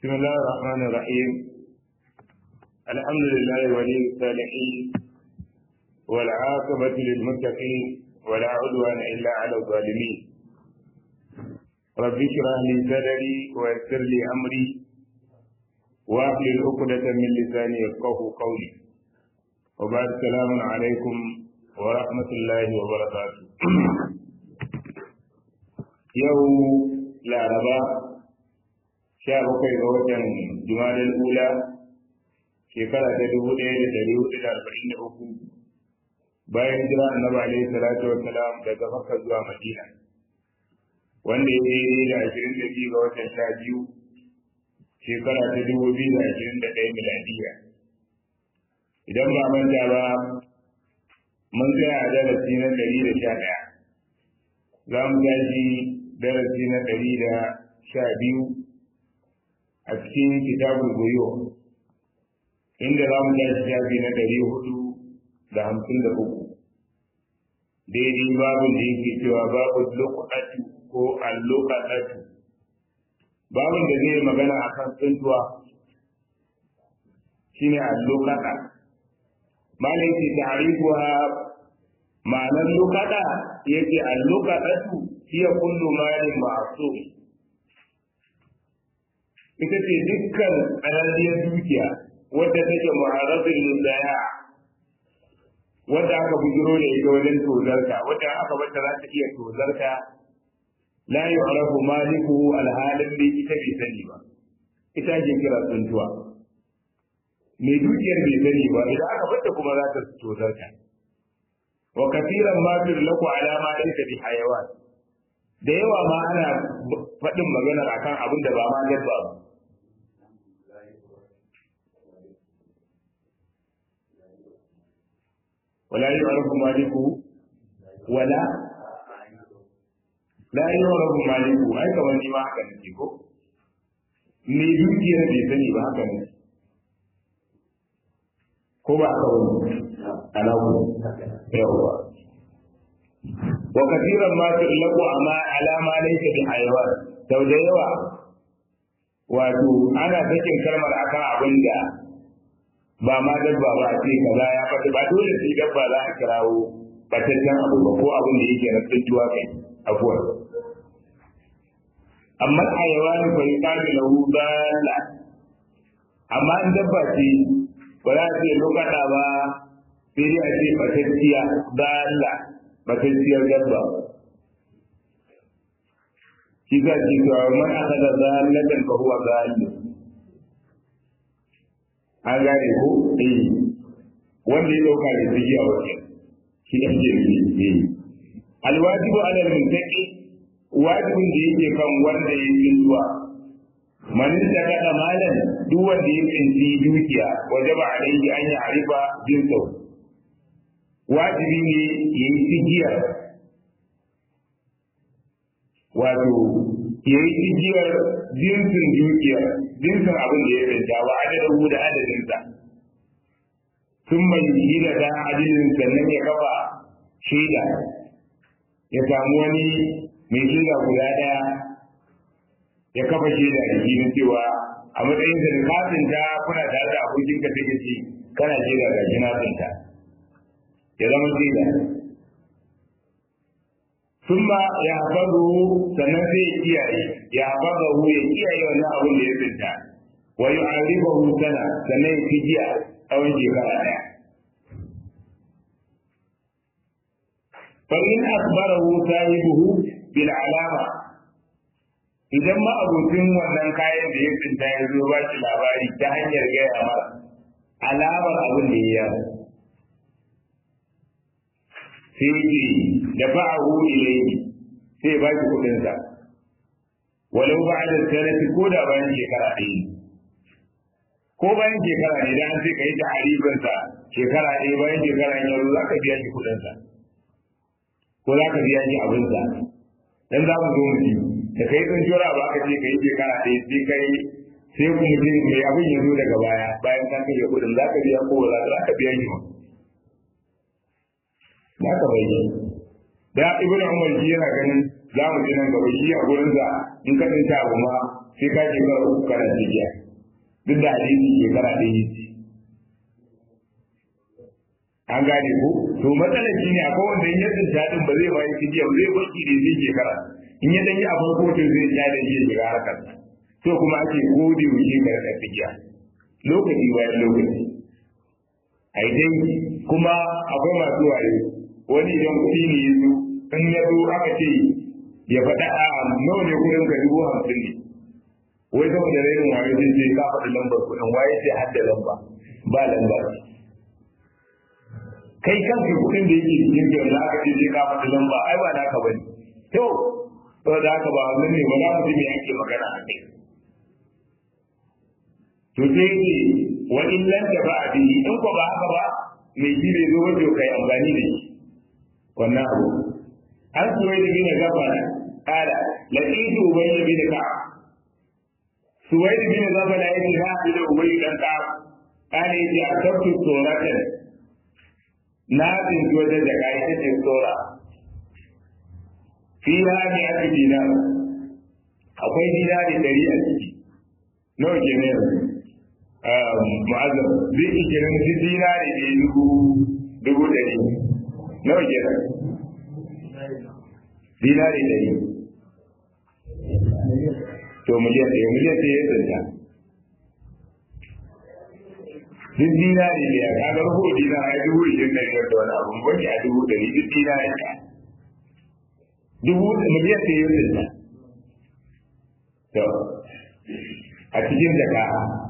بسم الله الرحمن الرحيم الحمد لله ولي الصالحين والعاقبة للمتقين ولا عدوان إلا على الظالمين رب اشرح لي صدري ويسر لي أمري واحلل عقدة من لساني يفقه قولي وبعد السلام عليكم ورحمة الله وبركاته يوم لا ربا sha bakwai ga watan jumadal ula shekara ta dubu ɗaya da ɗari hudu da arba'in da uku bayan jira annabi alaihi salatu wa salam daga makka zuwa madina wanda ya daidai da ashirin da biyu ga watan sha biyu shekara ta dubu biyu da ashirin da ɗaya miladiya idan ba manta ba mun tsaya a darasi na ɗari da sha ɗaya za mu tashi darasi na ɗari da sha biyu a cikin kitabul goyo inda za mu tashi shafi na ɗari hudu da hamsin da uku daidai babu da yake cewa babu lokatu ko allokatu babun da zai magana a kan tsuntuwa shine allokata malai ce ta'rifuha ma'anar lokata yake allokatu hiya kullu malin ma'sum ita ce dukkan ƙararriyar dukiya wadda take mu'arrazin lindaya wadda aka bujiro da ita wajen tozarta wadda aka bata za ta iya tozarta la yu'rafu malikuhu alhalin da ita bai sani ba ita ke kira tsuntuwa mai dukiyar bai sani ba idan aka bata kuma za ta tozarta wa kafiran ma laku alama laysa bi hayawan da yawa ma ana faɗin maganar akan abin da ba ma dabba ba ولا يعرف مالكه ولا لا يعرف مالكه ai kamar ni ma haka nake ko me dukiyar bai sani ba haka ne ko ba haka wani ana ku yawa wa kathiran ma tu'laqu ama ala ma laysa bi hayawan sau da yawa wato ana sakin kalmar akan abin da ba ma dabba ba a ce kaza ya fata ba dole sai dabba za a kirawo bataccen abu ba ko abin da yake na tsintuwa kai abuwa amma hayawani fa yuqalu lahu dalla amma in dabba ce ba za a ce lokata ba sai dai a ce batacciya dalla batacciyar dabba shi za ce cewa man akada zallatan fa huwa zalil an gane ko eh wanda ya dauka da zigi a wajen shi ne ke yi alwajibu ala al-muttaqi wajibin da yake kan wanda ya yi zuwa man da kada malan duk wanda ya tsinci dukiya wajaba alaihi an ya arifa jinsa wajibi ne ya yi tigiyar wato ya yi tigiyar jinsin dukiyar jinsin abin da ya tsinta wa adadin da adadinsa sun mai yi da ɗan adadin sannan ya kafa shaida ya samu wani mai shaida guda ɗaya ya kafa shaida da shi cewa a matsayin da ka tsinta kuna tare da abokin ka take ce kana shaida ga shi na tsinta ya zama shaida ثم يحفظه sannan sai ya kiyaye ya hafazahu ya kiyaye wannan abin da ya tsinta wa yu'arifahu sana sannan ya kijiya tsawon shekara daya fa in akbarahu sahibuhu bil alama idan ma abokin wannan kayan da ya tsinta ya zo ba shi labari ta hanyar gaya mara alamar abin da ya yi sai ce da ba'ahu ilayhi sai ba shi kudin sa walau ba'da sanati ko da bayan shekara ɗaya ko bayan shekara ne dan sai kai ta haribin sa shekara ɗaya bayan shekara ne yanzu zaka biya shi kudin sa ko zaka biya shi abin sa dan za mu zo mu ji da kai tsun jora ba ka ce kai shekara ɗaya sai kai sai ku mutum mai abin ya zo daga baya bayan ka kashe kudin zaka biya ko za ka biya shi ma za ka bai da ibnu umar shi yana ganin za mu ji nan gaba shi a gurin sa in ka tsinta abu ma sai ka je ka uku kana jiya duk da hadisi shekara ɗaya yi an gane ko to matsalar shi ne akwai wanda in ya tsinta din ba zai bayi fidiya ba zai baki da zai shekara in ya dan yi a farko to zai ja da shi shiga harkar to kuma ake gode wuce ka da fidiya lokaci bayan lokaci ai dai kuma akwai masu waye wani idan kuɗi ne ya zo in ya zo aka ce ya faɗa a nawa ne kuɗin ka dubu hamsin ne wai saboda rainin waye zai ce ka faɗi lambar kuɗin waye sai hadda lamba ba lamba kai kanka kuɗin da yake cikin da za ka ce ka faɗi lamba ai ba naka ba ne to to da haka ba wannan ne ba za mu ji me ake magana a kai to sai ce wa in lam tafa bihi in ko ba haka ba mai shi bai zo wajen kai amfani da shi wannan abu an suwai da bin gafara kala laqitu ubayy bin ka'ab suwai da bin gafara yake na bi da ubayy dan ka'ab kala yace akabtu suratan na bin waje da kai ta ce sura fiha ni aka dinar akwai dinari dari a ciki nawa kenan yanzu mu'azzam zai iya kenan shi dinari ne dubu dubu dari nawa kenan dinari dari to miliyan ɗaya miliyan ɗaya ya tsanta duk dinari ne ya kaga rubu dinari ya dubu ishirin da biyar da wani abu wani a dubu dari duk dinari ɗaya dubu miliyan ɗaya ya tsanta to a cikin jaka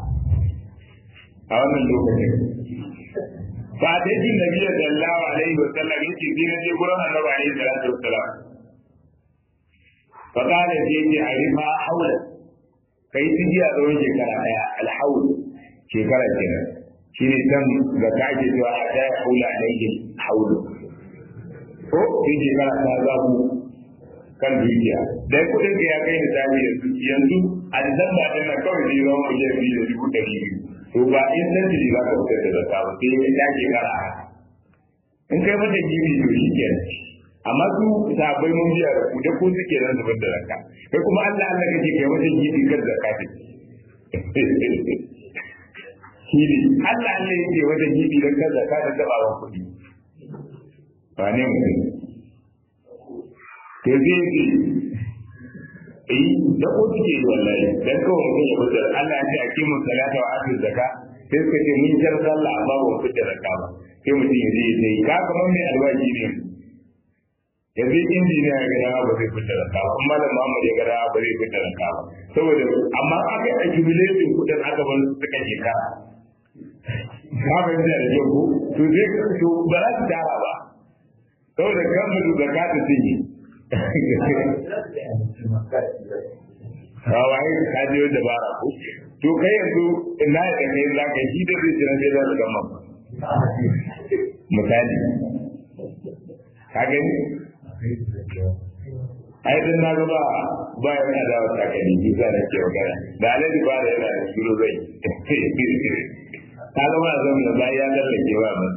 a wannan lokacin ba ta yi nabi da Allah alaihi wa sallam yace sai na je gurin annabi alaihi salatu wa salam fa kana sai yace arifa haula kai tijiya tsawon shekara daya alhaul shekara kenan shine dan da ka ake cewa a ta haula alaihi haulu ko sai shekara ta zabu kan dukiya dai kudin ka ya kai ni tabi yanzu yanzu a disamba din nan kawai zai zama miliyan biyu da dubu ɗari biyu to ba in san ji za ka fitar da zakka ba sai ya ke kara in kai mata gibi to shi ke amma su sabai mun biya da ku da ko suke nan zubar da zakka kai kuma Allah Allah kake kai mata gibi kan zakka ce shi ne Allah Allah yake wajen gibi dan kan zakka da tabawan kuɗi ba ne mutum to zai ce eh da ko suke yi wallahi dan kawai mutum ya fitar Allah ya ce a kimin salata wa atu zakka sai suka ce mun jar sallah amma ba mu fitar zakka ba sai mutum ya je ya yi ka kamar mai albashi ne yanzu injiniya ya gada ba zai fitar zakka ba amma da Muhammad ya gada ba zai fitar zakka ba saboda amma aka yi accumulation kudin aka bar su suka shekara ka fahimta da kyau ko to zai to ba za su tara ba saboda kan mutu zakka ta sun yi Rawaye ka je da bara ko to kai yanzu ina da kai za ka shi da zai jira sai da gama misali ka gani ai dan na ga ba ba yana da wata kadi bisa da ke magana da alaji ba da yana da shiro zai ka ga ba zan da bai ya lallake ba mun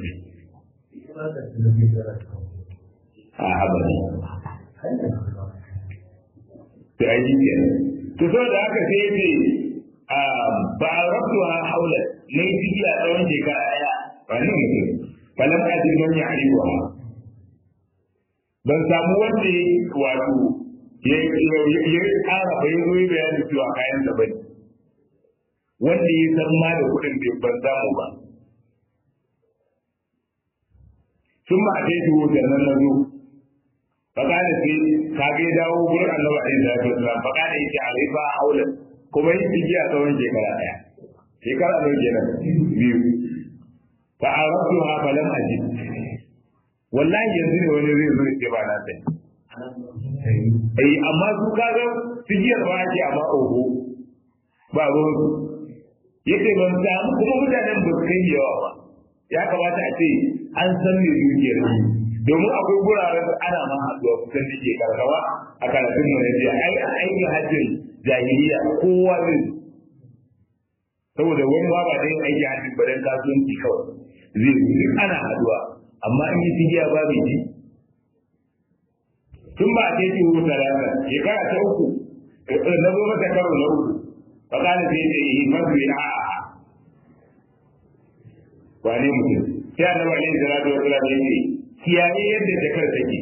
a abadi to ai ji kenan to so da haka sai yace ba a rabu ha haula ne ciki a tsawon shekara daya ba ne mutum falam ajin man ya ariwa ban samu wanda ya wato ya ya kara bai zo yi bayani cewa kayan da bane wanda ya san ma da kuɗin bai ban samu ba sun ma a kai tuwo da nan na zo fakada sai ka ga dawo gurin annabi alaihi salatu wasallam fakada yake alaifa haula kuma yi tigi a tsawon shekara daya shekara nawa kenan biyu fa arabtu ha falam ajid wallahi yanzu ne wani zai zo ya ba na sai eh amma su kaga tijiyar ba ake amma oho ba ruwan su yake ban samu kuma mutanen ba su kai yawa ba ya kamata a ce an san me dukiyar ne domin akwai guraren da ana ma haɗuwa kusan da ke karkawa a karatun mu na jiya ai a aikin hajjin jahiliya kowa zai saboda wani ba ba da yin aikin hajjin ba dan kasuwanci kawai zai duk ana haɗuwa amma in yi tigiya ba mai ji tun ba a ce ki huta rana shekara ta uku na zo mata karo na uku fa kana sai ce yi masu ya a wane mutum sai annabi alaihi salatu wa sallam ya ce kiyaye yadda jakar take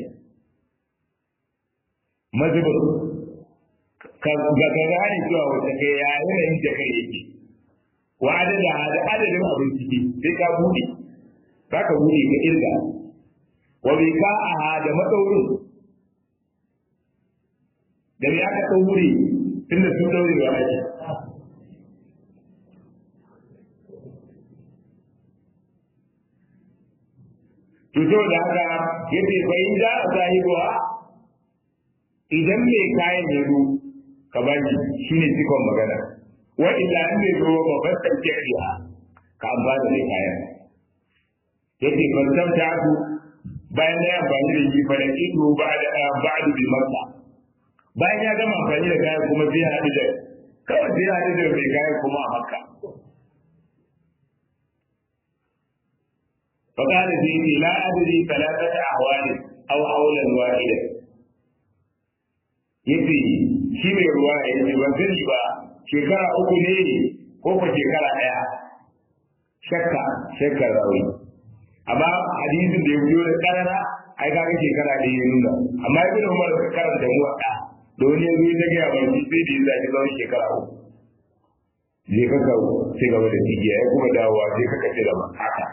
mazubin ka ga ka gane cewa wata kai ya yanayin jakar yake wa adada da adadin abin ciki sai ka bude za ka bude ka irga wa bi ka a da madaurin da me aka daure tunda sun daure wa ake to da haka yace fa in da sahibuwa idan mai kayan ya zo ka baki shine cikon magana wa illa in bai zo ba ba san kiriya ka amfana da kayan yace ban san ta ku bayan ya amfani da shi fa da ido ba da ba'du bi makka bayan ya gama amfani da kayan kuma zai haɗu da kawai zai haɗu da mai kayan kuma a makka فقال سيدي لا أدري ثلاثة أحوال أو حولا واحدا yace shi mai ruwa ya ce ban sani ba shekara uku ne ko ko shekara ɗaya shakka shakka rawi amma hadisin da ya biyo da karara ai kaga shekara ɗaya ya nuna amma ibn umar ka karanta mu a da wani ya zo ya gaya ba shi sai da ya zaki tsawon shekara uku je ka ka sai gaba da tijiya ya kuma dawowa sai ka kace da haka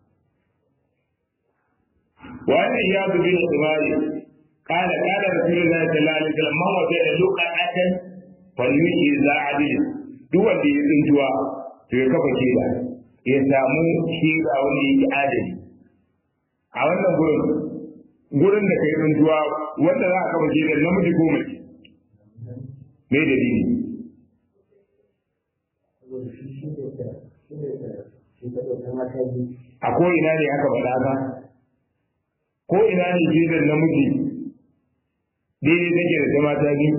وأن إياد بن عمار قال قال رسول الله صلى الله عليه وسلم من وجد لقعة فليجي ذا عدل duk wanda ya tsintuwa to ya kafa shaida ya samu shaida wanda yake adali a wannan gurin gurin da kai tsintuwa wanda za a kafa shaida namiji ko mace me dalili a ko ina ne aka faɗa ba ko ina ne jizar namiji daidai take da ta mata biyu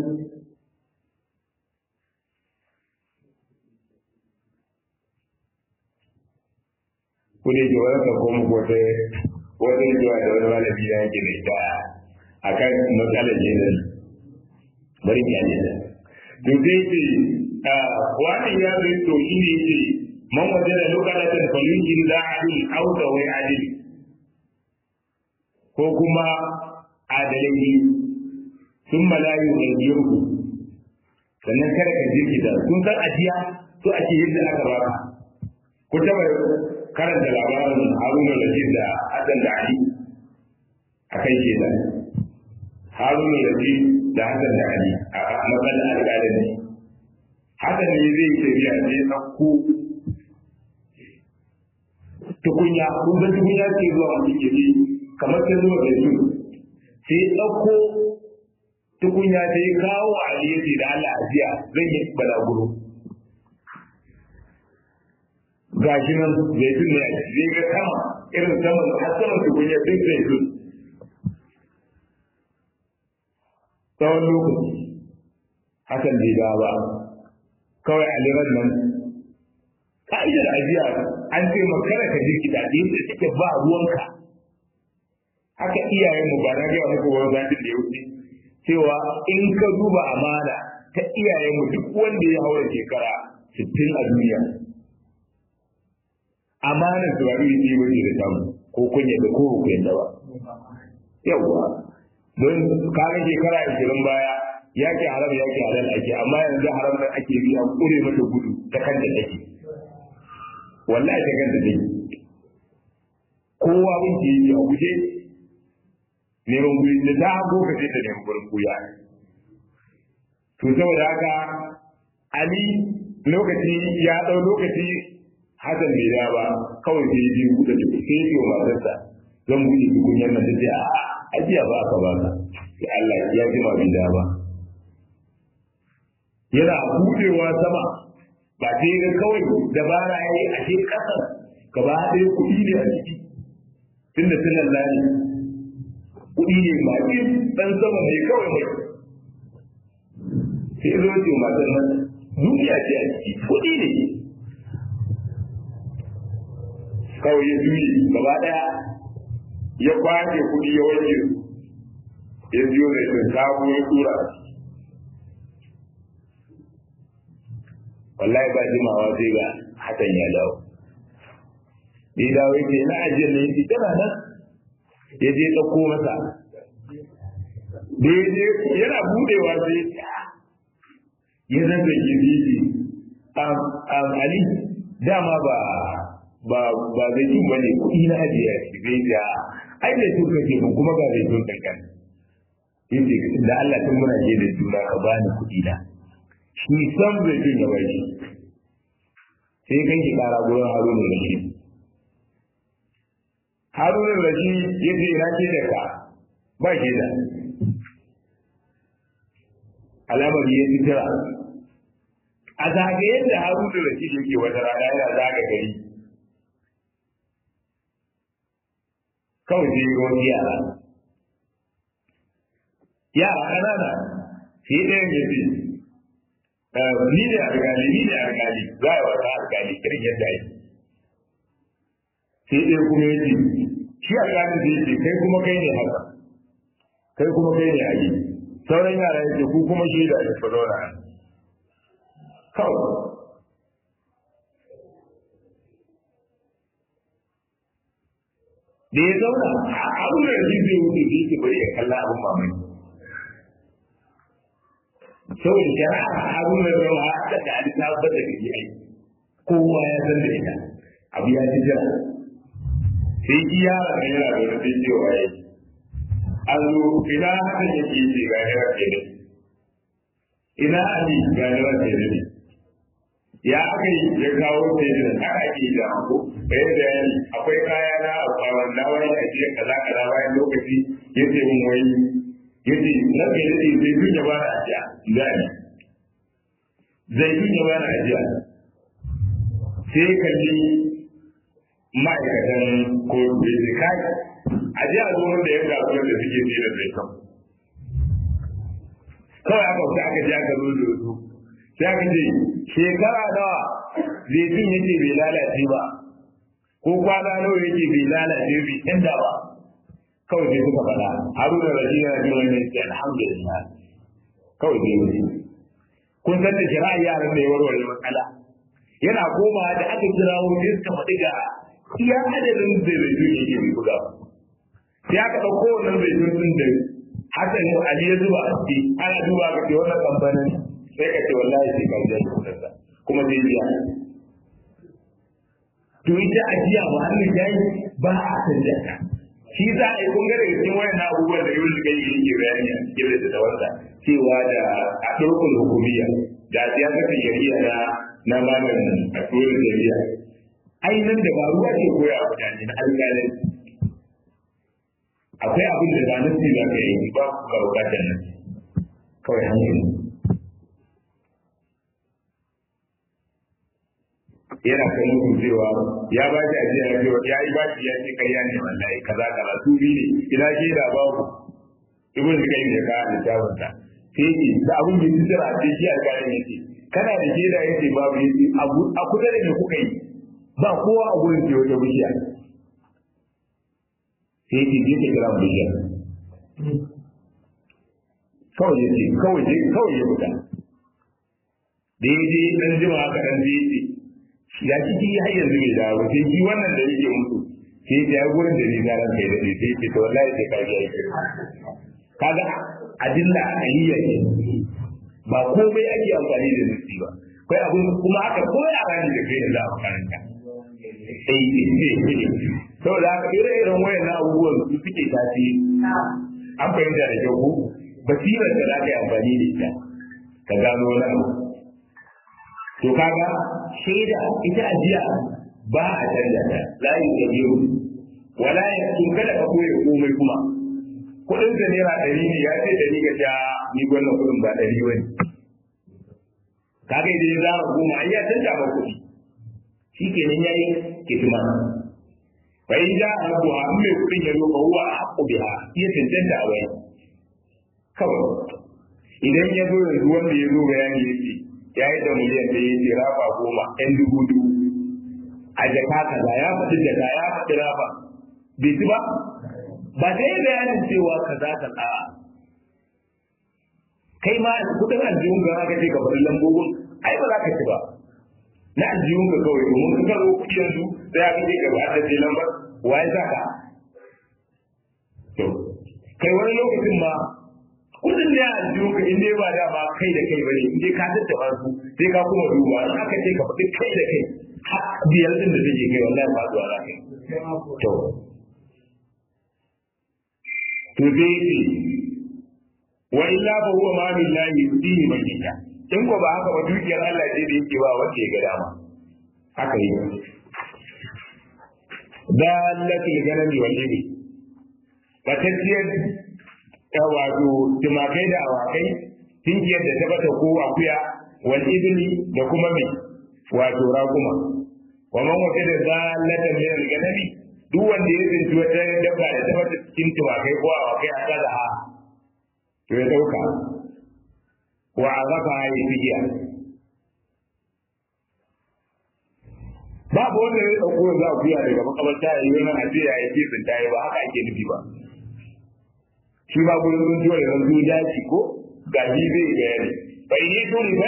ku ne ke wani ka koma ko ta wata zuwa da wani malami da yake da ita a kan matsalar jizar bari ki ajiye to sai ce wannan ya zai to shi ne ce man waje da lokacin falunkin za a yi auta wai adili ko kuma adalai sun malayu da yurku sannan kada ka jirgita kun san ajiya to ake yadda aka baka ku taba karanta labarin haruna rashid da hassan da ali a kan shaida haruna rashid da hassan da ali a matsalar alƙalin ne hassan ne zai yi tafiya sai ya ɗauko tukunya kun ga tukunya ce zuwa wani ke kamar ta zuwa da su sai ɗauko tukunya ta yi kawo a aliyaci da Allah ajiya zan yi balaguro ga shi nan zaitun ne zai ga sama irin saman har saman tukunya duk zaitun tsawon lokaci hakan bai ga ba kawai aliran nan ka'idar ajiya an ce makara ka jirgita da yadda take ba ruwanka haka iyayen mu ba na gaya muku wani zatin da ya wuce cewa in ka duba amana ta iyayen mu duk wanda ya haura shekara sittin a duniya amana su ba iri ɗaya bace da samu ko kunya da ko ku yadda ba yawwa don kaga shekara ashirin baya yaki haram yaki halal ake amma yanzu haram nan ake bi an kure mata gudu ta kan da take wallahi ta kan da take kowa mun ke yi a guje neman guri da ta hago ka sai ta neman gurin kuya to saboda haka ali lokaci ya dau lokaci hasan bai da ba kawai sai ji kuɗa da sai ya wa matarsa zan buɗe tukunyar nan da sai a ajiya ba aka baka sai Allah ya ji ma bai da ba yana buɗewa sama ba sai ga kawai dabara ya yi a ke ƙasar gaba ɗaya kuɗi ne a ciki tunda sunan lani kuɗi ne ba ɗi ɗan sama ne kawai mai sai zo ce matan nan duniya ce a ciki kuɗi ne kawai ya juye gaba ɗaya ya kwace kuɗi ya wanke su ya biyo da shi sabo ya tura wallahi ba jimawa sai ga hakan ya dawo ya dawo ya ce na ajiyar ne yake tana nan ya je ɗauko masa da ya je yana budewa sai ya zanta gizizi ali dama ba ba ba zai tun bane kuɗi na ajiya shi zai ja ai zai tun kake mun kuma ga zai tun kankan yace da Allah tun muna je da juna ka bani kuɗi na shi san zai tun ya bai sai kan ki kara gurin Haruna Rashid Haruna Rashid yace ina ce da ka ba ke da alamar ya fitira a zagayen da Haruna Rashid yake wata rana yana zaga gari kawai sai yi wani yara yara ƙanana sai ɗayan ya ce ni ne alƙali ni ne alƙali za a wata alƙali irin yadda ake sai ɗaya kuma ya ce shi alƙalin zai ce kai kuma kai ne haka kai kuma kai ne ali sauran yara ya ce ku kuma shi da ake zauna kawai da ya zauna abin da shi zai wuce da yake bari ya kalla abin mamaki saboda shari'a abin da zama haka da an tabbatar da gari ai kowa ya san da ita abu ya ci jira sai ki yara da yana da wani cewa ya yi an zo ina hakan yake yi ga yawa ke da ina ali ga yawa ke da ya aka yi ya kawo sai da haka ake da ko bai da yani akwai kaya na a wanda wani a jiya kaza kaza bayan lokaci ya ce mun wai ya ce na kai da zai tun ya bana ajiya gani zai tun ya bana ajiya sai kalli ma'aikatan ko bai ce kai ajiya zo wanda ya gasu da suke tsira zai kan kawai aka wuce aka ji aka zo da su sai aka ce shekara nawa zaitun yake bai lalace ba ko kwana nawa yake bai lalace bai canza ba kawai sai suka faɗa haruna rashi yana jin wani yake alhamdulillah kawai sai mutu kun san da shari'a yaran da ya warware matsala yana koma da aka kira wani suka faɗi ga iya adadin da zaitun yake bai buga sai aka ɗauko wannan zaitun din da hakan ali ya zuba a ciki ana duba ga ce wannan kamfanin sai ka ce wallahi sai ka biya kuɗinsa kuma zai biya to ita ajiya ba hannun jayi ba a canja ta shi za a yi kun ga daga cikin wayan abubuwan da yau suka yi yake bayani a cikin da wanda cewa da a turkul hukumiyya da siyasar shari'a na na malamin a turkul shari'a ainihin da ba ruwa ke koya a mutane na alƙalin akwai abin da ba nasi za ka yi ba ku ga bukatar nan kawai hankali yana kan mutum cewa ya ba shi ajiya ya cewa ya yi ba shi ya ce karya ne wallahi kaza kaza su bi ne ina ke da babu ibn kai ne ka littafin ta sai ki da abun da yake tsara sai shi alƙalin yake kana da ke da yake babu yake a kusa da me kuka yi ba kowa a gurin ke wata bishiya sai ki je ka kira bishiya kawai ya ce kawai je kawai ya fita daidai dan jima haka dan zai ya ciki har yanzu bai dawo sai shi wannan da yake mutu sai ya ya gurin da ni na ran kai da sai ce to wallahi sai ka ga yake kaga adilla ayyiya ne ba komai ake amfani da nufi ba kai abun kuma aka koya rani da kai da makaranta sai saboda haka ire-iren wayan abubuwan su suke tafi an fahimta da kyau ko basirar da za ka yi amfani da ita ka gano wani abu to kaga shaida ita ajiya ba a canza ta la yi da biyu wala ya tun kada ka koya komai kuma kudin da naira ɗari ne ya ce ɗari ga ta ni wannan kudin ba ɗari ba ne kaga idan ya zama goma ai ya canza ba kuɗi shi kenan ya yi kitima fa in ja a rabuwa an mai kudin ya zo ba huwa a haƙƙo biha iya cancanta a wani kawai idan ya zo yanzu wanda ya zo bayani ya ce ya yi da miliyan da ya ce rafa goma ɗan dubu dubu a jaka kaza ya faɗi jaka ya faɗi rafa bai ci ba ba ta yi bayanin cewa kaza kaza kai ma kudin aljihun ga aka ce ka faɗi lambobin ai ba za ka ci ba na aljihun ga kawai domin ka karo kuɗi yanzu sai aka ce ka ba da ce lambar waye za ka to kai wani lokacin ma kudin da aljihun ka in dai ba da ba kai da kai bane in dai ka tattaba su sai ka kuma duba in aka ce ka faɗi kai da kai har biyar din da take kai wallahi ba zuwa za ka yi to to dai wa illa fa huwa ma billahi yudihi man yasha in ko ba haka ba dukiyar Allah ce da yake ba wanda ya ga dama haka yi dalatul ganami wal ibi batacciyar ta wato tumakai da awakai tinkiyar da ta bata ko akuya wal ibli da kuma mai wato raguma wa man wata da zalatan min al ganami duk wanda ya tsinci wata dabba da ta bata cikin tumakai ko awakai a kada ha to ya dauka wa azafa ya fidiya babu wanda ya dauko za ku ya daga makabarta ya yi wannan ajiya ya ce tsinta ba haka ake nufi ba shi ba gurin sun tuwa da zan zuwa daji ko gaji zai bayani bai ne to ne ba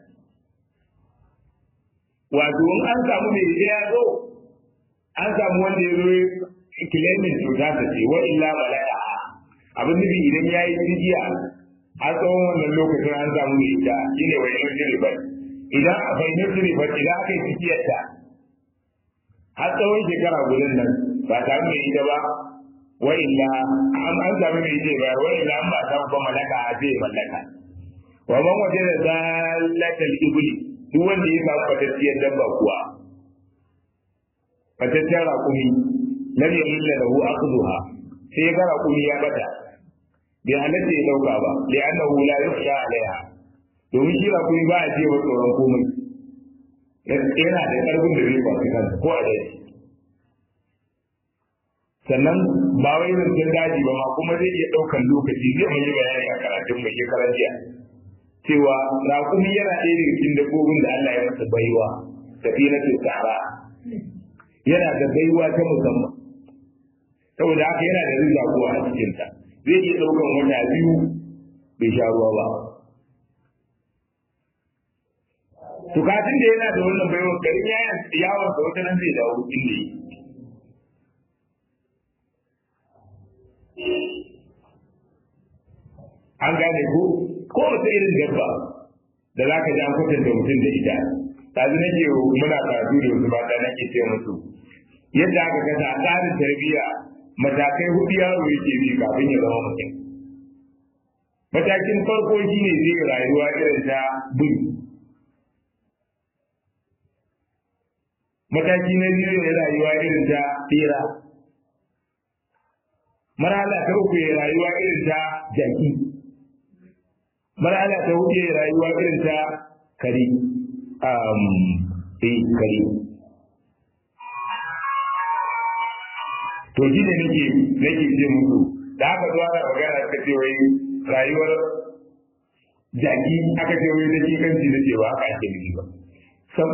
wato in an samu mai ya zo an samu wanda ya zo kilemin cuta ta ce wa illa malaka abin nufi idan ya yi jijiya har tsawon wannan lokacin an samu mai ita shi ne wani yin ribar idan a fahimtar ribar idan aka yi cikiyarta har tsawon shekara gudun nan ba samu mai ita ba wa illa an an samu mai ita ba wa illa an ba samu ba malaka a zai mallaka wa man waje da zalatal ibli duk wanda ya samu fatattiyar dabba kuwa fatattiyar raƙumi lam yahilla lahu aqduha sai ya ga raƙumi ya bata bai halatta ya dauka ba da annahu la yukhsha alaiha domin shi ba kuma ba a ce wa tsoron komai yana da karfin da zai kwafi kansa ko a daji sannan ba wai zancen daji ba ma kuma zai iya daukan lokaci zai mun yi bayani a karatun mai shekaran jiya cewa raƙumi yana ɗaya daga cikin dabbobin da Allah ya masa baiwa safinatul sahara yana da baiwa ta musamman saboda haka yana da rizqa ko a cikinta zai iya ɗaukan wata biyu bai sha ruwa ba. Tukatun da yana da wannan baiwa garin yawon sa wata nan zai dawo inda yi. An gane ko ko wata irin dabba da za ka ji an kwatanta mutum da ita. Tazi nake muna karatu da wasu mata nake ce musu yadda aka kasa a tsarin tarbiyya matakai hudu yaro yake bi kafin ya zama mutum matakin farko shine zai rayuwa irin ta bin mataki na biyu ya rayuwa irin ta tsira marhala ta uku ya rayuwa irin ta jaki marhala ta hudu ya rayuwa irin ta kare um, eh kare to shi ne nake nake ce musu da aka zo ana magana aka ce wai rayuwar jaki aka ce wai nake kanci na cewa haka ake nufi ba sam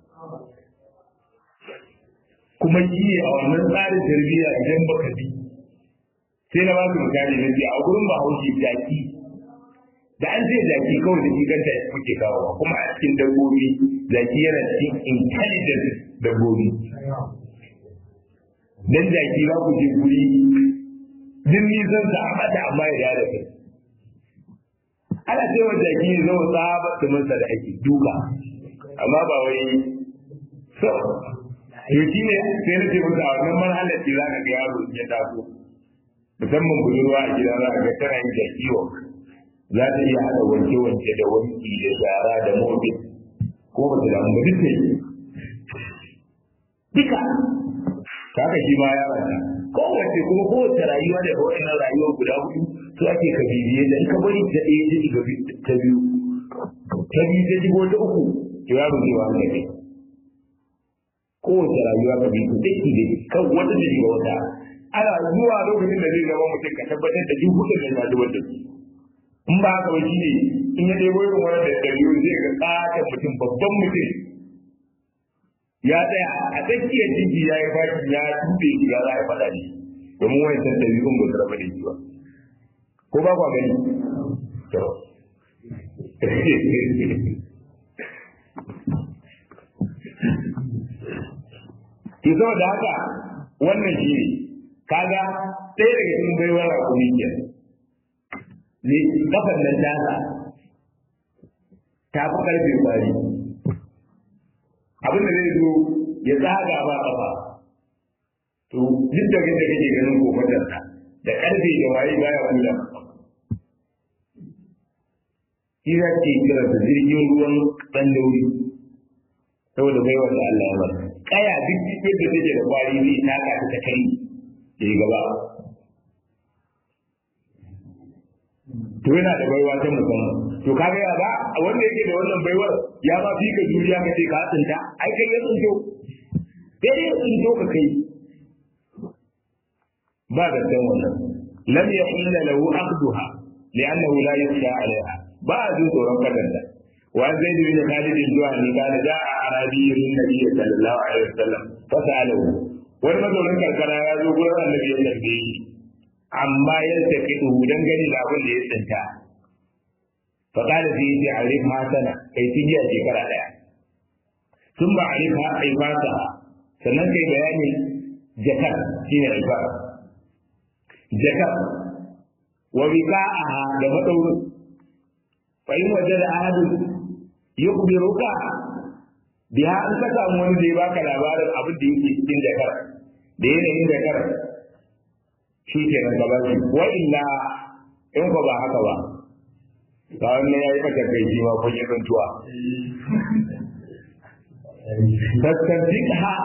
kuma shi ne a wannan tsarin tarbiyya idan baka bi sai na ba su misali na ce a gurin bahaushe jaki da an ce jaki kawai da kanta kuke kawowa kuma a cikin dabbobi jaki yana cikin intelligent dabbobi dan jaki za ku je guri din nisan sa a mata amma ya da kai ana cewa jaki ne zama tsaba tumansa da ake duka amma ba wai so to shi ne sai na ce musu a wannan marhalar ce za ka ga yaro ya taso musamman budurwa a gida za ka ga tana yin jaki wa za ta iya haɗa wanke-wanke da wanki da shara da mobil ko ba ta damu ba duk ta yi duka haka shi ma yaron ta kowace kuma kowace rayuwa da wa'annan rayuwar guda hudu su ake ka bibiye da in ka bari ta ɗaya ta shiga ta biyu ta biyu ta shigo ta uku to yaro zai wani kai kowace rayuwa ka bi ta ki dai kan wata da shiga wata ana zuwa lokacin da zai zama mutum ka tabbatar da duk hudun da ya zubar da su in ba haka ba shi ne in ya ɗebo irin wani da ɗariyo zai ga ƙaton mutum babban mutum ya tsaya a tsakiyar jiji ya yi fashi ya tuɓe shi ya za a faɗa ne domin wani san ɗabi'un ba su raba da shi ba ko ba kwa gani to ki zo da haka wannan shi ne kaga ɗaya daga cikin baiwar rakumi ke ne kafan nan tasa ta fi karfe kwari abin da zai zo ya tsaga ba kafa to duk da kake ganin kofatar ta da karfe da waye baya kula shi za ke kira da jirgin ruwan ɗan dauri saboda bai wanda Allah ya bar kaya duk yadda take da kwari zai taka ta ta kai ya gaba to yana da baiwa ta musamman to kaga ya ba wanda yake da wannan baiwar ya ba fi ka juriya ka ce ka tsinta ai kai ya tsinto sai ya tsinto ka kai ba da dan wannan lam yahilla lahu aqduha li'annahu la yusha 'alayha ba a jin tsoron kadanta وعن زيد بن خالد الجهني قال جاء اعرابي للنبي صلى الله عليه وسلم فساله wani mazaunin karkara ya zo gurin annabi ya tambaye shi amma ya tafi duhu dan gani da abin da ya tsinta fa qala fi yi arif ma sana kai tijiya shekara daya sun ba arif ha aibata sannan kai bayani jakar shine aiba jakar wa wiqa'aha da madaurin fa in wajada ahadun yukhbiruka biya an ka samu wani da ya baka labarin abin da yake cikin jakar da yanayin jakar shi ke nan gaba shi wa illa in ko ba haka ba ga wannan yayi maka kai shi ma kun yi zantuwa fastantikha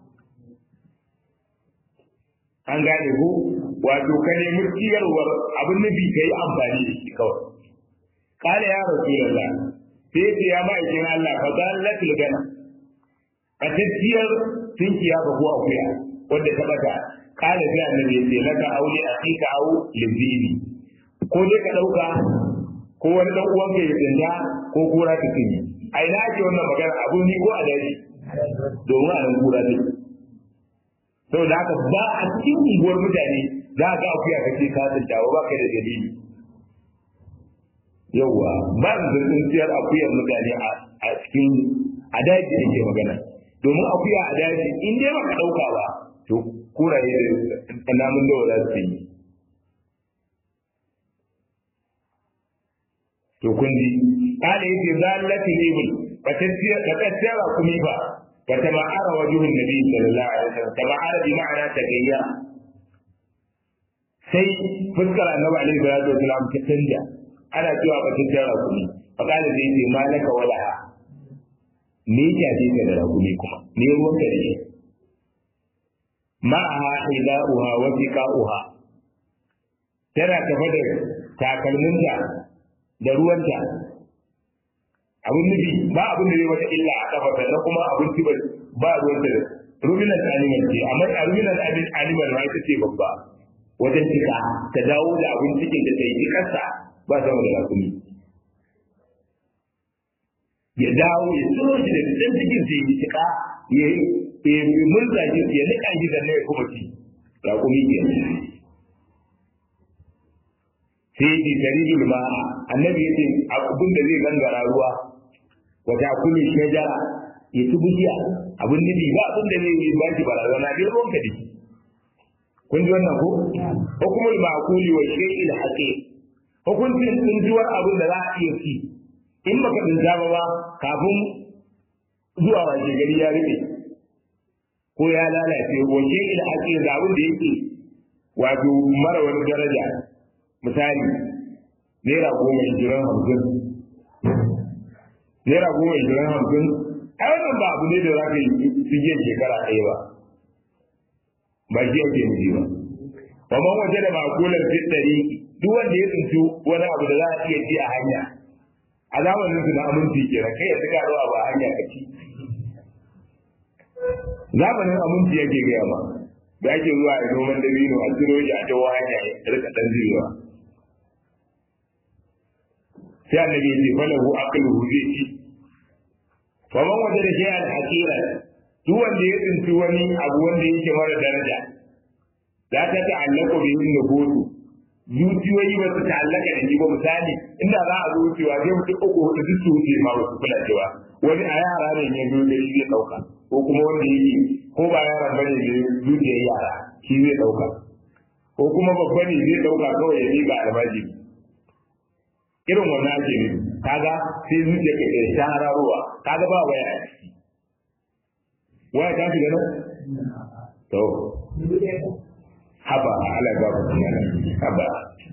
an gane ko wato ka nemi ciyarwar abin nufi ka yi amfani da shi kawai kala ya rasulullah sai ce ya ma'aikin Allah fa zan latil gana a tattiyar tunkiya ba ko akuya wanda ta bata kala sai annabi ya ce laka auli akika au libini ko dai ka dauka ko wani dan uwan ka ya tsinda ko kura ta cinye a ina ake wannan magana abu ni ko a daji domin a nan kura ta saboda haka ba a cikin unguwar mutane za ka akuya ka ce ka tsinta ba ka da dalili yauwa ba da tsintsiyar akuyar mutane a cikin a daji ake magana domin akuya a daji in dai baka dauka ba to kuraye da namun dawa za su yi to kun ji kana yace zallati libul fatasiya fatasiya kuma ba fata ma'ara wajuhun nabi sallallahu alaihi wasallam ta ma'ara bi ma'ana ta gayya sai fuskar annabi alaihi salatu wasallam ta canja ana cewa fatasiya rakumi fa kana da yace malaka wala me ya ce ka da rakumi kuma me ruwan ka da shi ma'aha hida'uha wa tiqa'uha tana tafa da takalminta da ruwanta abin nufi ba abin da zai wata illa a kafa sannan kuma abinci ba ba ruwanta da ruminan animal ce amma a ruminan animal ma ita ce babba wajen cika ta dawo da abin cikin da ta yi cikarsa ba sama da rakumi ya dawo ya tsoro shi da ɗan cikin sai ya cika ya yi murza shi ya nika shi da ya kuma ci rakumi ke sai ya ce tarijul ma annabi ya ce abin da zai gangara ruwa wata kulli shajara ya ci bishiya abin nufi ba abin da zai yi ba shi barazana dai ruwan ka dake kun ji wannan ko hukumul ma'quli wa shay'il haqiq hukuncin tsintuwar abin da za a iya ci in baka tsinta ba ba kafin zuwa wace gari ya rufe ko ya lalace wa shay'il haqiq da abin da yake wato mara wani daraja misali naira goma ishirin hamsin naira goma ishirin hamsin a wannan ba abu ne da za ka yi sigiyar shekara ɗaya ba ba shi yake nufi ba kamar waje da makular fit ɗari duk wanda ya tsinci wani abu da za a iya ci a hanya a zamanin su na aminci kenan kai ya tuka zuwa ba hanya ka ci zamanin aminci yake gaya ma da ake zuwa a noman dabino a ciro shi a jawo hanya ya rika ɗan zirewa sai annabi ya ce falahu aqluhu zai ci faman waje da shi al hakira duk wanda ya tsinci wani abu wanda yake mara daraja la ta ta'allaqu bi nufusu zuciyoyi ba su ta'allaka da shi ba misali inda za a zo wucewa sai mutum uku hudu duk su wuce ma ba su kula cewa wani a yara ne ya zo da shi zai ɗauka ko kuma wanda yake ko ba yaran bane ne zuciyar yara shi zai ɗauka ko kuma babba ne zai ɗauka kawai ya miƙa almajiri irin wannan ake ne kaga sai zuciya ka kai shahararowa kaga ba waya a ciki waya ta shiga nan to haba ala ba ku kuma haba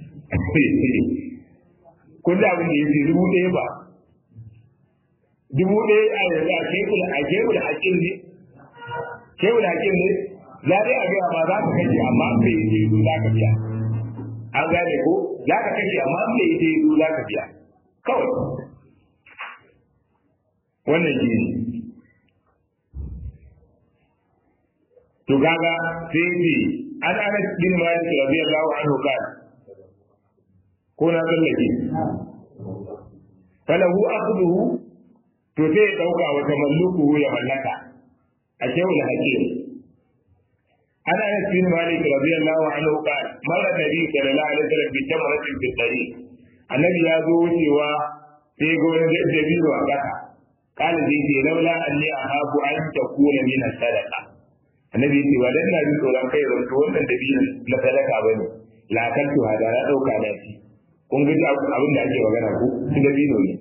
kun da abin da yake dubu ɗaya ba dubu ɗaya a yanzu a kebul a kebul hakin ne kebul hakin ne za dai a gaya ma za ka kashe amma bai yi za ka biya an gane ko za ka kashe amma bai yi za ka biya kawai wannan shi ne to kaga sai ce an anas bin malik radiyallahu anhu kana ko na tsallake falahu akhduhu to sai ya dauka wa tamalluku ya mallaka a shehul hakim an anas bin malik radiyallahu anhu kana mara nabi sallallahu alaihi wasallam bi tamratin fi tariq annabi ya zo wucewa sai ga wani dabino a kasa kana zai ce laula anni ahabu an takuna min sadaqa annabi ya ce ba dan na ji tsoron kai zan to wannan dabino na sadaka bane la kaltu hada na dauka na shi kun ga abin da ake magana ko shi dabino ne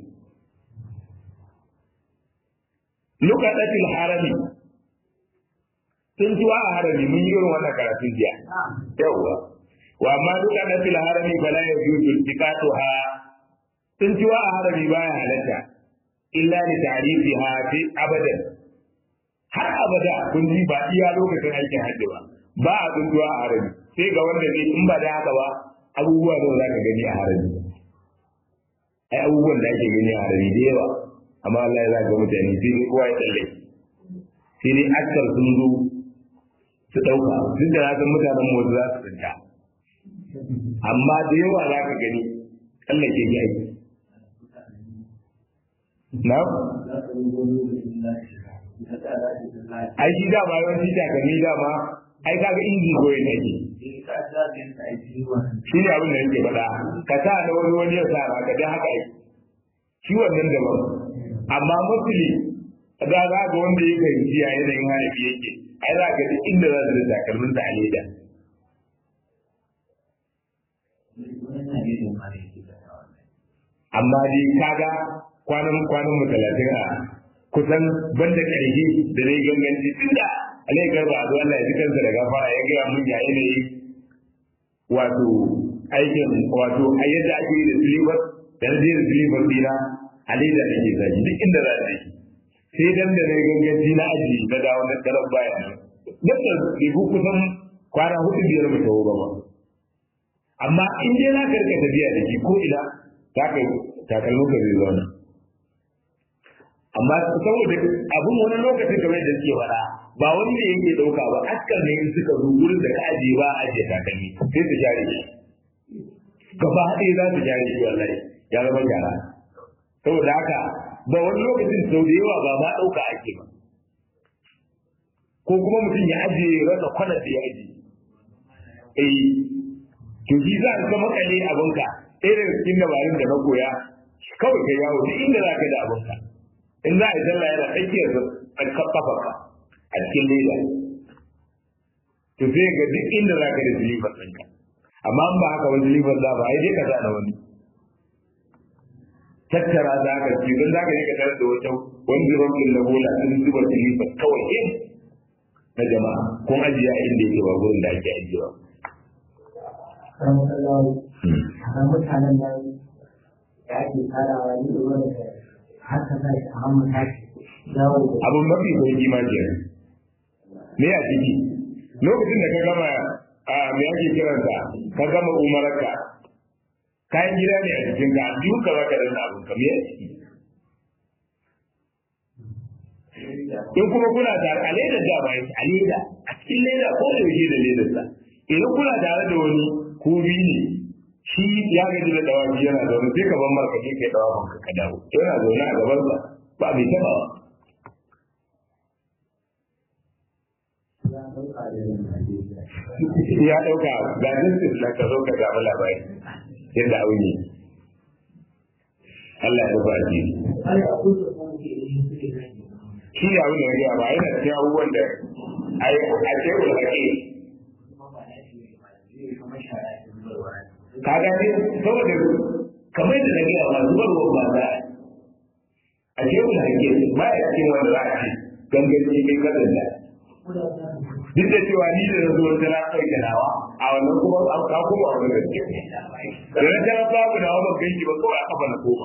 lukatatil harami sun tuwa a harami mun yi irin wannan karatun jiya yawwa wa amma lukatatil harami fala yajuzu tikatuha sun tuwa a harami baya halatta illa li ta'rifiha fi abadan har abada kun ji ba iya lokacin aikin hajji ba ba a tsuntuwa a harami sai ga wanda zai in ba da haka ba abubuwa da za ka gani a harami ai abubuwan da ake gani a harami da yawa amma Allah ya zaga mutane sai dai kowa ya tsalle sai dai aksar sun zo su ɗauka duk da na mutanen motsi za su tsinta amma da yawa za ka gani tsallake ya yi na ai shi dama yawanci takalmi dama ai kaga inji goyi ne ke shi ne abin da yake faɗa ka sa na wani wani ya sa ka dan haka ai shi wannan daban amma musuli da za ga wanda ya fahimci a yanayin hanafi yake ai za ka duk inda za su da takalmin ta a leda amma dai kaga kwanan kwanan mu talatin a kusan banda ƙarshe da zai ganganci tun da alai garba a zuwa Allah ya ji kansa da gafara ya gaya mun ya yanayi wato aikin wato a yadda ake yi da silibas da na je da silibas dina a leda da ke zaji duk inda za a sai dan da na ganganci na aji na dawo na karar baya nan da ribu kusan kwana hudu biyar mu tawo ba amma in dai za ka rika tafiya da shi ko ina za ka takalmin ka zai zauna amma saboda abin wani lokaci kamar da suke fara ba wani ne yake dauka ba askar ne suka zo gurin da ka ajiye ba a ajiye takalmi sai su share shi gaba ɗaya za su share shi wallahi ya zama gyara saboda haka ba wani lokacin sau da yawa ba ma ɗauka ake ba ko kuma mutum ya ajiye rasa kwanar da ya ajiye eh to shi za ka makale abinka ɗaya daga cikin dabarun da na koya kawai ka yawo duk inda za ka da abinka in za a yi sallah yana tsakiyar kafafa a cikin leda to sai ga duk inda za ka da silifar ɗinka amma ba haka wani silifar za ba ai dai ka zana wani tattara za ka ci don za ka je ka tarar da wata wani rafin na bola sun zuba silifar kawai in na jama'a kun ajiye a inda yake ba gurin da ake ajiyewa. mutanen nan da ake tarawa ni da wani haka za shi a hannun tashi dawo da abun mafi sauki ma ke me a ciki lokacin da ka gama a me ake kiransa ka gama umararka kayan gida ne a cikin ka biyu ka zaka danna abun ka me a ciki in kuma kuna tare a ledar da ba a leda a cikin leda ko da yaushe da ledar sa idan kuna tare da wani ko biyu ne shi ya gaji da dawafi yana zaune sai ka ban marka ke kai dawafin ka ka dawo yana zaune a gaban sa ba bai taba ba ya ɗauka da yin Najeriya ya ɗauka ga justice na ka zo ka samu labari yadda abin yi Allah ya rufa ji shi ne abin da ya gaya ba yana cikin abubuwan da a ce ku haƙe ka gane saboda kamar da na gaya ba zubarwa ba za a ce ku haƙe ba ya cikin wanda za a ce ganganci mai kasance duk da cewa ni da na zuwa tana ɗauke nawa a wannan kuma an ka kuma wani gaske da na tana babu nawa ban ganki ba kawai aka bana koma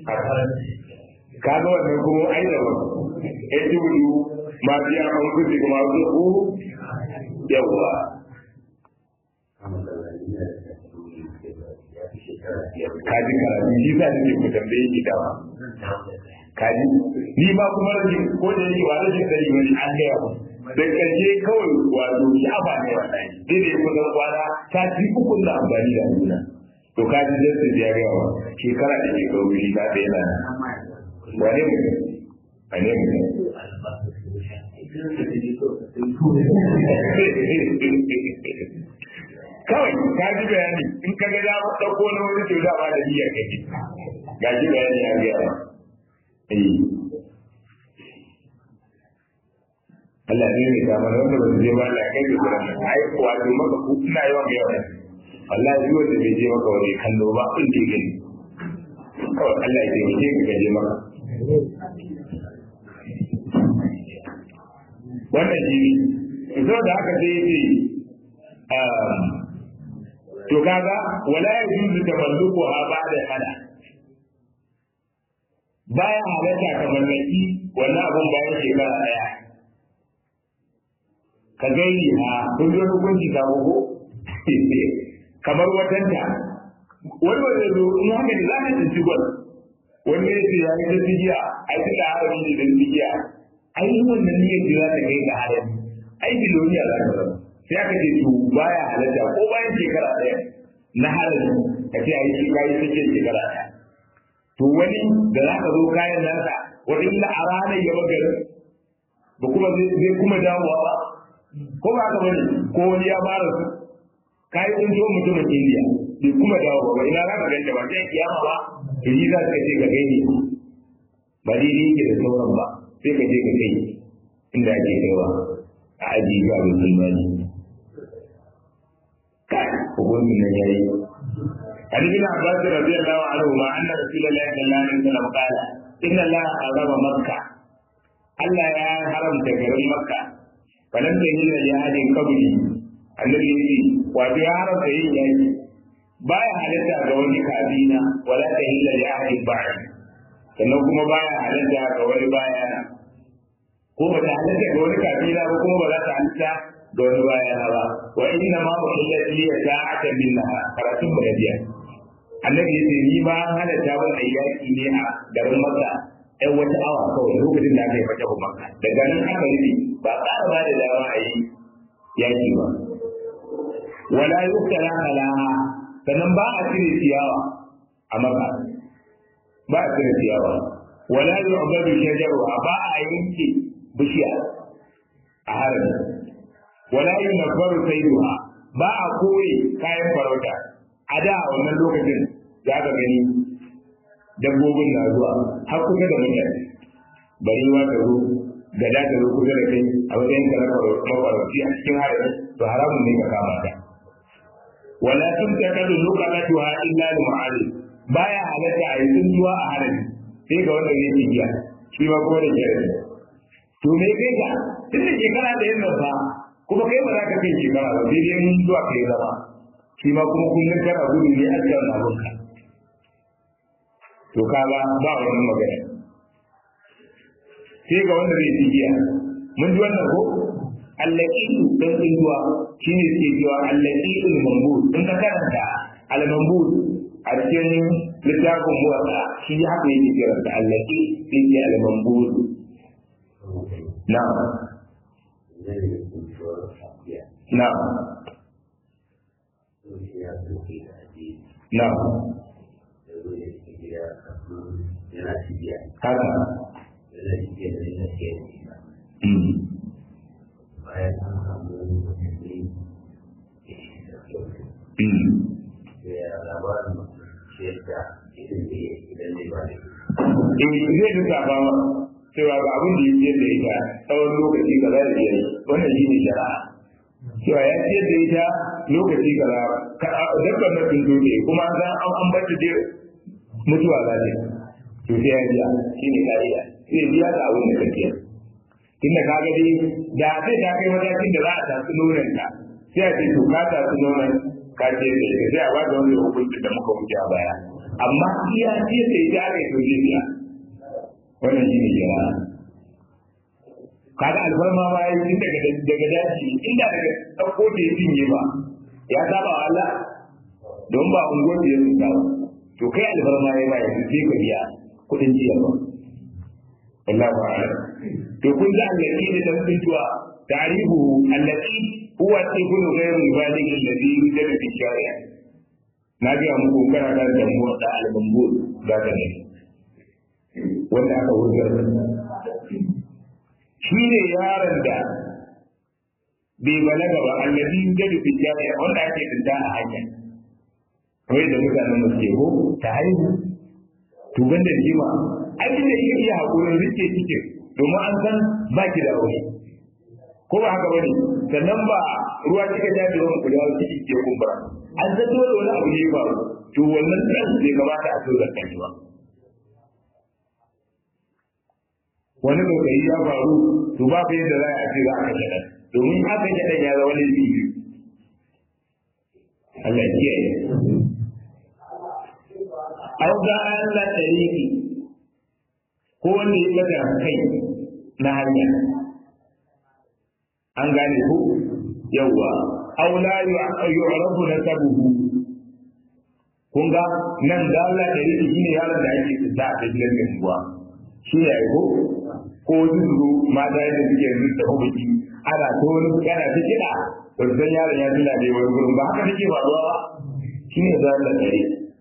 kaga wannan kuma ai da wani ya ji wudu ma biya an kuzi kuma su ku yawwa kaji karatu shi sa nake ku tambaye ni dama kaji ni ma kuma rashin ko da yake ba rashin sani wani an gaya mu da karshe kawai wato shafa ne wallahi dai da kuma zan kwana ta ci ukun da amfani da nuna to ka ji jinsu ya gaya wa shekara da shekaru shi ta da yana wane mutum wane mutum kawai ka ji bayani in ka ga ya ɗauko na wani to da ba da niyyar kake ga ji bayani ya gaya wa Allah ne ne ga mana wanda ba su je ba Allah kai da gurin nan ai wato maka ku ina yawan ga yawan wallahi duk wanda bai je maka wani kallo ba in da gani kawai Allah ya taimake ka gaje maka wannan shi ne zo da haka sai yace to kaga wala yajuzu tamalluquha ba'da hada baya halatta ka mallaki wannan abun bayan shekara daya ka gairi ha kun zo hukunci ka ko kamar watanta wani wanda zo in haka da za ka tsinci gwal wani ya ce ya yi ta tsigiya ai ta da harami ne da tsigiya ai wannan niyyar da za ta kai ga harami ai biloniya za ka zama sai aka ce to baya halatta ko bayan shekara ɗaya na harami ka ce ai shi kayi ta shekara ɗaya to wani da za ka zo kayan nasa wani illa a ranar ya magarin ba kuma zai kuma dawowa ba ko ba ka bane ko wani ya fara su kai kun zo mutumin India bai kuma dawo ba ina za ka ganta ba sai kiyama ba to yi za ka ce ka gani ba daidai yake da sauran ba sai ka je ka kai inda ake kaiwa a aji ga musulmani kai hukumin nan yayi عن ابن عباس رضي الله عنهما ان رسول الله صلى الله عليه وسلم قال ان الله حرم مكه Allah ya haramta garin Makka falan da yin jihadin kabuli annabi yace wato ya haramta yin yaki baya halitta ga wani kabina wala ta illa jihadin ba'i sannan kuma baya halitta ga wani bayana ko ba ta halitta ga wani kabila ba kuma ba za ta halitta ga wani bayana ba wa inna ma uhillat li sa'atan minha karatun mu biya annabi yace ni ba halatta wannan yaki ne a garin Makka ɗan wata awa kawai lokacin da aka yi fata ba maka daga nan aka rufe ba ƙara ba da dama a yi yaƙi ba wala yuktala alaha sannan ba a cire ciyawa a maka ba a cire ciyawa wala yu'badu shajaruha ba a yanke bishiya a harami wala yunabbaru sayduha ba a koye kayan farauta a da wannan lokacin za ka gani dabbobin na zuwa har kusa da mutane bari ma ka zo gada ta zo kusa da kai a matsayin ka na mafarauci a cikin harin to haramun ne ka kama ta wala tun ta kadu lukalatuha illa li mu'allim baya halatta a yi tsuntuwa a harin sai ga wanda zai tigiya shi ma kuma da kyarfi to me kai ka tun da shekara da yin nan fa kuma kai ba za ka kai shekara ba sai dai mun zuwa kai zama shi ma kuma kullum kana gudu ne a cikin abunka to kaga ba wani magana sai ga wanda zai ci giya mun ji wannan ko allaqitu dan tsinduwa shine ke cewa allaqitu mambud in ka karanta al-mambud a cikin littafin muwatta shi haka yake kira da allaqi sai ke al-mambud na'am na'am na'am haka bayan an samu musulmi Eh zai duka ba cewa ga abin da ya da ita tsawon lokaci kaza da ya yi wannan shi ne shari'a cewa ya ce da ita lokaci kaza dabbar na sun zo ne kuma an san an an bata je mutuwa za ta to sai ya biya shi ne kariya sai biya ta abin da kake tunda ka ga dai da sai ta kai matakin da za a tafi nonon ka sai a ce to ka tafi nonon ka ce da ita sai a ba da wani hukunci da muka wuce a baya amma iya ce da ita aka yi to zai biya wannan shi ne jama'a kaga alfarma ma yi tun daga daga daji inda daga ɗauko da ya cinye ba ya saba wa Allah don ba unguwar da ya tsinta ba to kai alfarma ya ba yanzu sai ka biya kuɗin jiya ba wallahu a'lam to kun ga allati da dan tsintuwa tarihu allati huwa ibnu ghayr al-baligh alladhi yujadu fi shari'a na ga muku kana da damuwa da al-mambur da ka ne wanda aka wurgar shi ne yaron da bai balaga ba allazi yujadu fi jami'a wanda ake tsinta a hanya kawai da mutanen da suke ko ta haihu to banda jima abin da yake iya hakurin rike cikin domin an san ba ki da aure ko ba haka bane sannan ba ruwa kika ja da ruwan kuda ciki ke kumbura an san dole wani abu ne ba to wannan dan bai kamata a so zakkan ba wani lokaci ya faru to ba fa yadda za a ce za a kashe ɗan domin haka ya ɗan ya zama wani biyu Allah ya kiyaye au ga Allah tariki ko wanda ya bada kai na hanya an gane ku yawwa au la yu'rafu nasabuhu kun ga nan da Allah tariki shine yaron da ake tsada a cikin gaskiya shi ne ko ko zuru mata yadda suke yanzu da hukunci ana ko wani yana ta kiɗa ba san yaron ya tuna da wani gurin ba haka take ba ruwa ba shi ne za ta tsare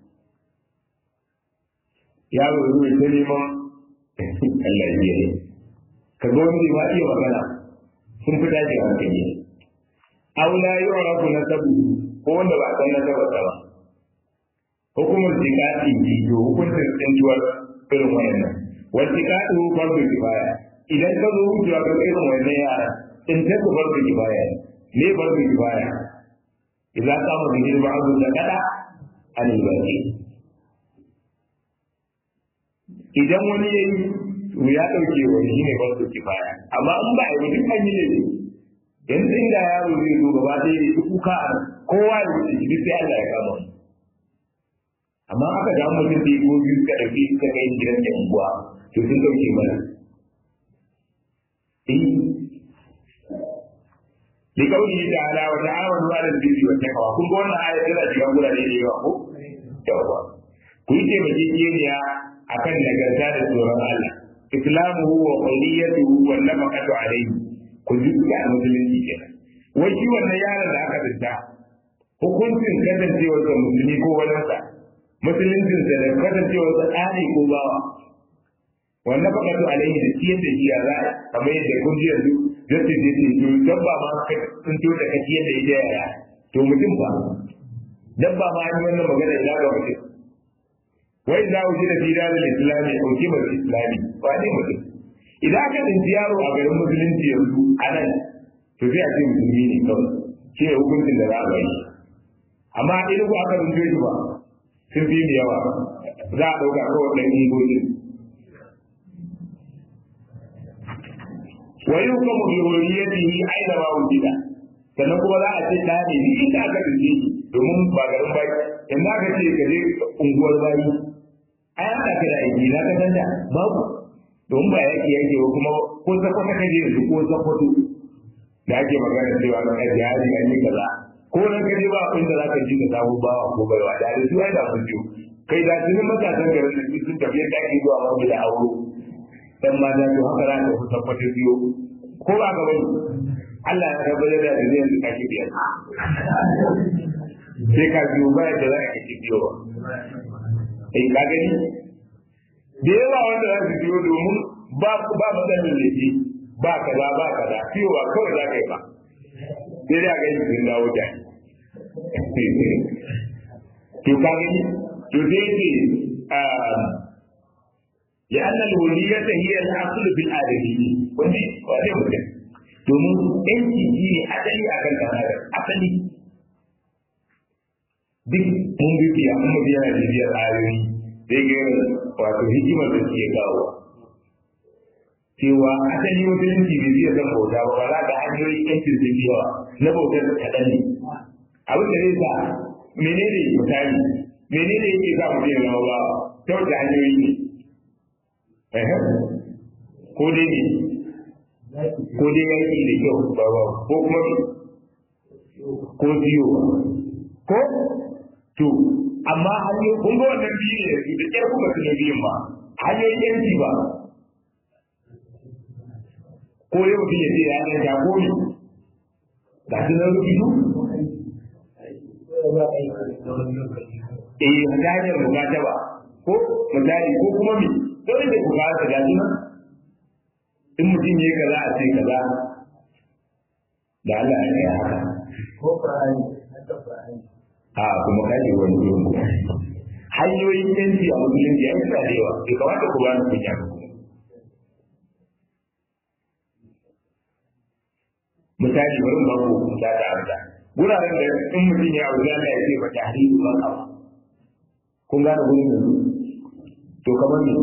yaro zuwa ta neman Allah ya yi ka ga wani ma iya magana sun fi dace a hankali aula yi wa rafu na sabu ko wanda ba san na saba ba hukumar jikati ji to hukuncin tsintuwar irin wayannan wacce ka ɗau farko kifaya idan ka zo wucewa ka irin wannan yara in ta ku farko kifaya ne farko kifaya idan ka mu bin ba abu da kada an yi idan wani ya yi to ya ɗauke wani shi ne farko kifaya amma in ba a yi duk an yi ne yanzu inda yaro zai zo gaba ɗaya ya kuka kowa ya wuce shi sai Allah ya kama wani amma aka ga mutum da ko biyu ka dauki ka kai gidan da unguwa to sun dauke mana eh li kauli ta'ala wa ta'awanu 'ala al-birri wa taqwa kun ga wannan ayat tana cikin gurare da yawa ko yawa ku yi taimakekeniya akan nagarta da tsoron Allah islamuhu wa qawliyatuhu wa nafaqatu alayhi ku ji ga musulunci kenan wai shi wannan yaron da aka dinta hukuncin kasancewar sa musulmi ko wani sa musuluncin sa da kasancewar sa tsari ko bawa wannan fakatu alaihi da ciyar da shi ya za a kamar yadda kun ji yanzu zai ce ce to dabba ma sun to da kaciyar da ita yaya to mutum ba dabba ma an yi wannan magana ina ga mutum wai za ku ji da fira da islami ko kimar islami ba ne mutum idan aka tsinci yaro a garin musulunci yanzu a nan to sai a ce musulmi ne kawai shi ne hukuncin da za a bai amma idan ku aka tsinci shi ba sun fi da yawa za a ɗauka kawai ɗan ingocin wa yukamu bi hurriyatihi aina ma wujida sannan kuma za a ce da ne ni inda aka tsinci shi domin ba garin bai in aka ce ka je unguwar bayi ai an ka da aiki na ka sanda babu don ba yake yake ba kuma ko sakwata kaje yanzu ko sakwato da ake magana cewa na kai jihari an yi kaza ko nan kaje ba abin da zaka ji ka samu bawa ko baiwa da da su ai da mun ji kai da tunin matasan garin da sun tafi da ake zuwa ma da auro dan ma da to haka za ka ku sakwata biyo ko ba ka bane Allah ya rabbala da da zai ka ki biyar sai ka biyo ba da za ka ki biyo eh ka gani da yawa wanda za su biyo domin ba ba matsalin laifi ba kaza ba kaza fiyowa kawai za ka yi ba sai dai a ga yin dawo da to ka gani to sai ce ya annal wuliyata hiya al-asl fil adami wani wani mutum domin yanki shi ne asali a kan ɗan asali duk mun bi biya mun biya da biyar ayoyi sai ga wato hikimar da suke kawo cewa asali musulunci bai biya zan bauta ba ba za ka hanyoyi yancin da yawa na bautar da kaɗan ne abin da zai sa menene misali menene yake sa mu biya zama ba ta wata hanyoyi ne ko dai ne ko dai yanki da kyau ba ba ko kuma ko biyo ko to amma hanyoyi kun ga wannan biyu ne da da kyar kuma suna biyun ba hanyoyin yanki ba ko dai mutum ya ce ya nan ta komi ga su nan rubutu eh hanyar bukata ba ko misali ko kuma mi dole da bukata ga su nan in mutum ya yi kaza a ce kaza da Allah ya yi haka. Ko Qur'ani, haka Qur'ani. A kuma kaje wani gurin ku. Hanyoyin yanci a musulunci ya yi da yawa, bai kamata ku bani kunya ba. Misali bari mu ba ku ta ta arda. Guraren da in mutum ya aure Allah ya ce ba ta hariru ba ka. Kun gane gurin da To kamar ne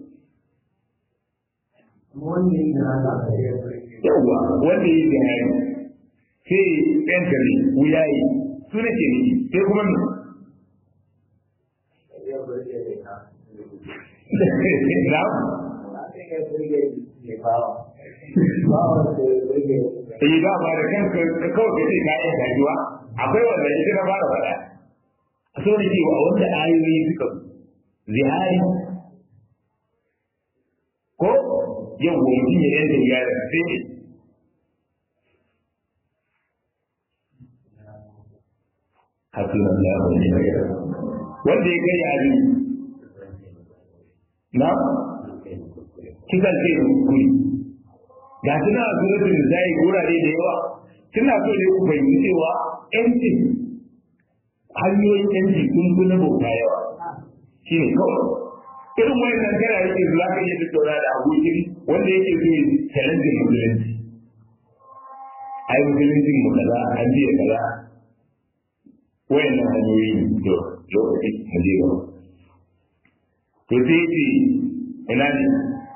wanda ya gana da yawwa wanda ya yi hari sai ɗan gari wuyayi su ne ke niki sai kuma ne na yi ba ba da kanka ka kawai ka ce kayan dajuwa akwai wanda ita na fara faɗa a so da cewa wanda ayoyi suka zihari ko yau wa mutum ya yanke wuya da sai ne hasuna Allah wa ni'mal wakil wanda ya kai yari na kisan sai kuri ga suna a suratul nisa'i gurare da yawa suna so ne ku fahimci cewa yancin hanyoyin yanci sun fi na bauta yawa shi ne kawai irin wani nan kana yake za ka iya tattauna da abokin wanda yake so ya challenge musulunci ai musulunci mu kaza an biya kaza wayannan hanyoyi ne to lokaci mu je gaba to sai ce ina ne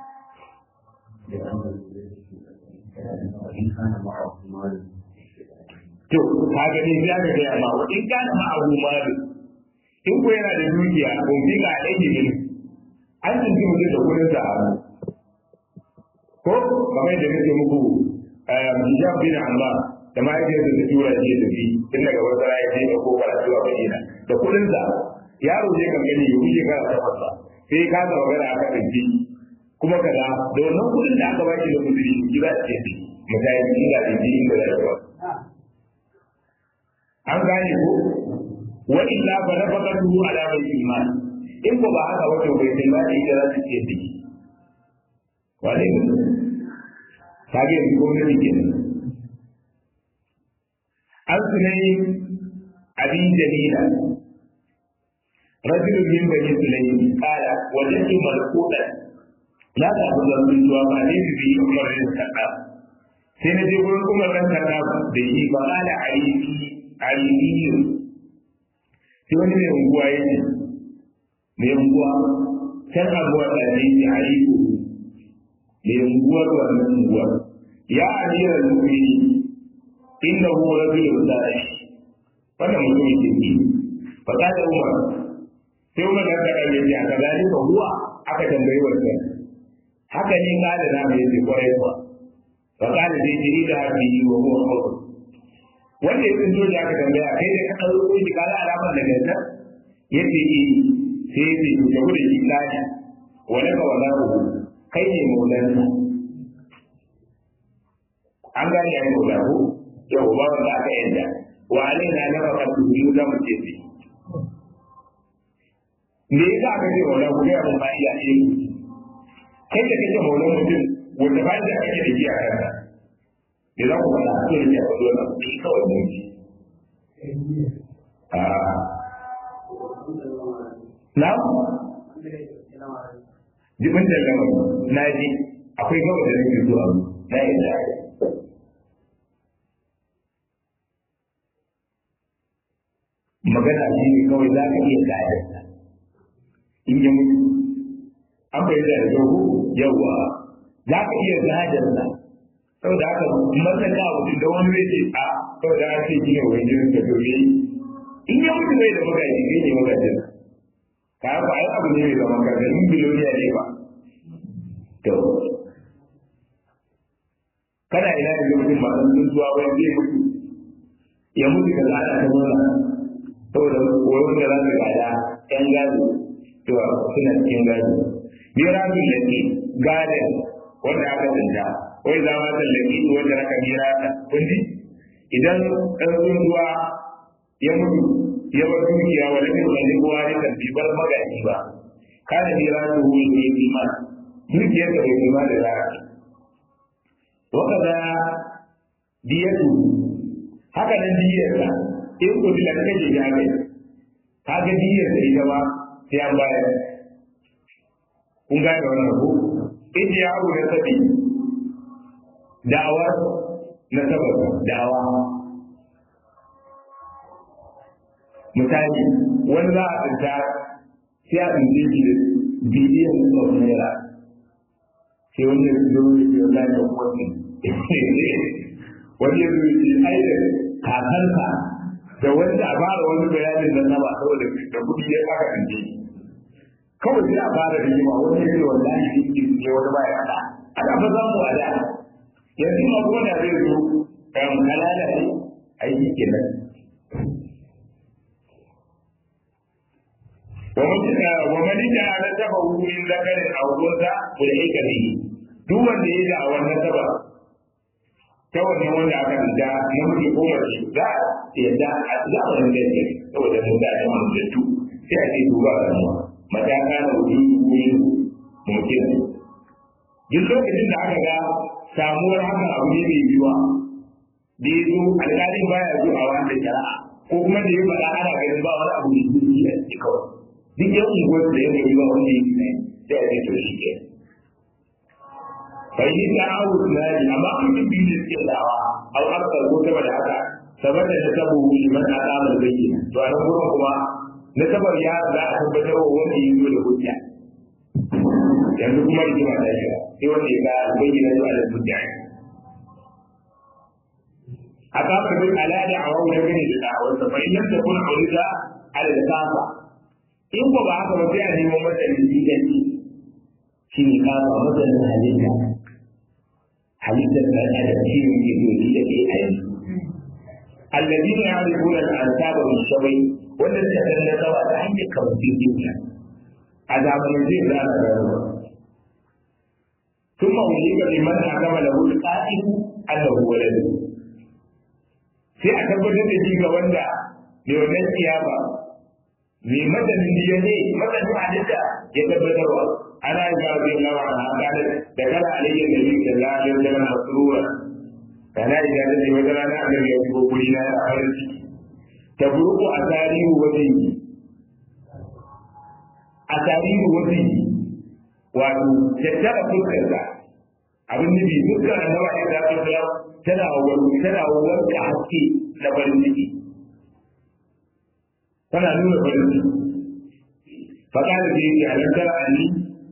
to ka gani sai aka gaya ma wa in kana ma abu malu in ko yana da dukiya ko bi ga aiki ne an tunji mutum da kudin sa a ko kamar da nake muku hijab bin Allah da ma yake da tura shi da bi tun daga wata raya ce da ko karatu a Madina da kudin sa yaro je kan gani ya wuce kana ta fasa sai ka ga magana aka tunji kuma kaza da wannan kudin da aka baki da kudi shi za ta ce misali inda da ji inda da ba an gane ko wa illa fa nafaqatuhu ala bai iman in ko ba haka wato bai sai ba da ita za ta ce da wale ne kage yanzu gwamnati ke nan an sunai abin jamila rajulun min bani sulaimi qala wajadtu malqutan la ta'budu al-du'a ma ne bi umar bin khattab sai na je gurin umar bin khattab da yi ba qala ayyuki ayyuki sai wani mai unguwa yake mai unguwa can abuwa da ne ya ayyuki mai unguwar wannan unguwar ya amira al-mu'minin innahu rajulun salih wannan mutumin kirki fa kada umar sai umar da ka kalle ya ka gani ko huwa aka tambayi wannan haka ne kada na mai ce kwarai kuwa fa kada dai jiri da habi wa huwa khawf wanda ya tsinto da aka tambaya kai da ka dauko shi kala alamar da ganta yace eh sai ya ce ku tafi da shi tsani wala ka wala ku kai ne maulansa an gane ya yi maula ko yau ba wanda aka yadda wa alaina na baka tuhu za mu ce sai me yasa aka ce maula ku ga mun ba iya iya kai da kake maula mutum wanda ba da kake da shi a kanka me za ku faɗa so ne ya faɗo na kuɗi kawai mun ji na jibin da gama na ji akwai gaba da nake zuwa na yadda magana shi ne kawai za ka iya gadarsa in ya mutu an bai da yau yawa za ka iya gadarsa saboda haka masaka mutum da wani zai ce a saboda haka ce gina wani jirin da dole in ya mutu bai da magaji zai ne magajin ka haka ai abu ne mai zaman kansa in biloniya ne ba to kana ina da mutum masu tsuntuwa wani zai mutu ya mutu ka zana ta nuna saboda koyon da za su gada yan gado to suna cikin gado mirasun laki gadon wanda aka tsinta wai za ma tallaki wanda aka mirata kundi idan ɗan tsuntuwa ya mutu ya bar dukiya wa lakin wani kowa ne kan bi bar magaji ba kana miratu hu ne iman dukiyar da bai iman da za wa kaza diyatu haka nan diyarsa in ku da kake ya kai ka ga diyar da ita ba sai an bayar kun gane wannan ko in ya abu da sabi da'awar na sabab da'awa misali wani za a tsinta sai a tsince shi da biliyan of naira sai wani ya zo ya ce wani ya kuma wani ya zo ya ce ai da kakansa da wanda a fara wani bayanin da sama saboda da kuɗi ya aka kanje kawai sai a fara rigima wani ya ce wallahi shi ne wani ba ya faɗa ana fa za mu wada yanzu ma kuma da zai zo kan halala ne aiki kenan ومن جعل نسبه من ذكر او انثى فليك به duk wanda ya da a wannan saba ta wannan wanda aka rija namiji ko mace za a yadda a zamanin da yake saboda mun da ta mun da tu sai a ce duba da mu mata ka da wuri ne mutum duk lokacin da aka ga samuwar haka abu ne mai yiwa da ya zo alƙalin baya zuwa wanda shari'a ko kuma da ya faɗa ana ganin ba wani abu ne zuci a cikin kawai duk yan unguwar da ya gari ba wanda ya ne sai a ce to shi ke bai yi ta awu tunani amma an yi biyu da suke dawa au aksar ko sama da haka saboda da sabo liman a tsamar bayyana to a nan gurin kuma na sabar ya za a tabbatar wa wanda ya zo da hujja yanzu kuma rigima ta shiga sai wanda ya ga bayyana zuwa da hujja a kafin bin alada a wani gane da da'awarsa fa in yadda kun aurida ala da kafa in ko ba haka ba sai a nemo masa lidanci shi ne kafa masanin halitta halittar da adam shi ne ke dodi da ke aiki الذين يعرفون الأنساب بالشوي والذين تنسوا عن كوزيهم عذاب الذين لا نذروا ثم أجيب لمن حكم له القائل أنه ولده sai a tabbatar da shi ga wanda mai wannan kiyama mai madanin ya ne madanin halitta ya tabbatarwa ana yi ba zai lawa a hakanar da kana alayyar da yi da lafiyar da mana surura kana yi da zai wata rana a nan ya shigo guri na ya farin ciki ta burku a tarihi wajen yi a tarihi wajen yi wato tattara fuskarsa abin nufi fuskar annaba ya zafi da tana wani tana wanka haske na farin ciki tana nuna farin ciki faƙa da ke yake alam tara ani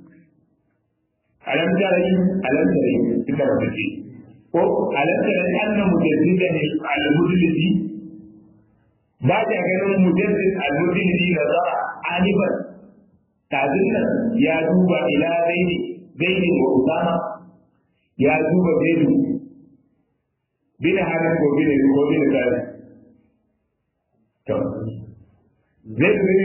alam tara yi alam tara yi ita ba ce ko alam tara yi annan mujaddida ne al-mudlisi ba ta ganin mujaddid al-mudlisi da zara aniban kazin nan ya duba ila zaini zaini wa usama ya duba zaidu bin halin ko bin ko bin kare to zaidu bin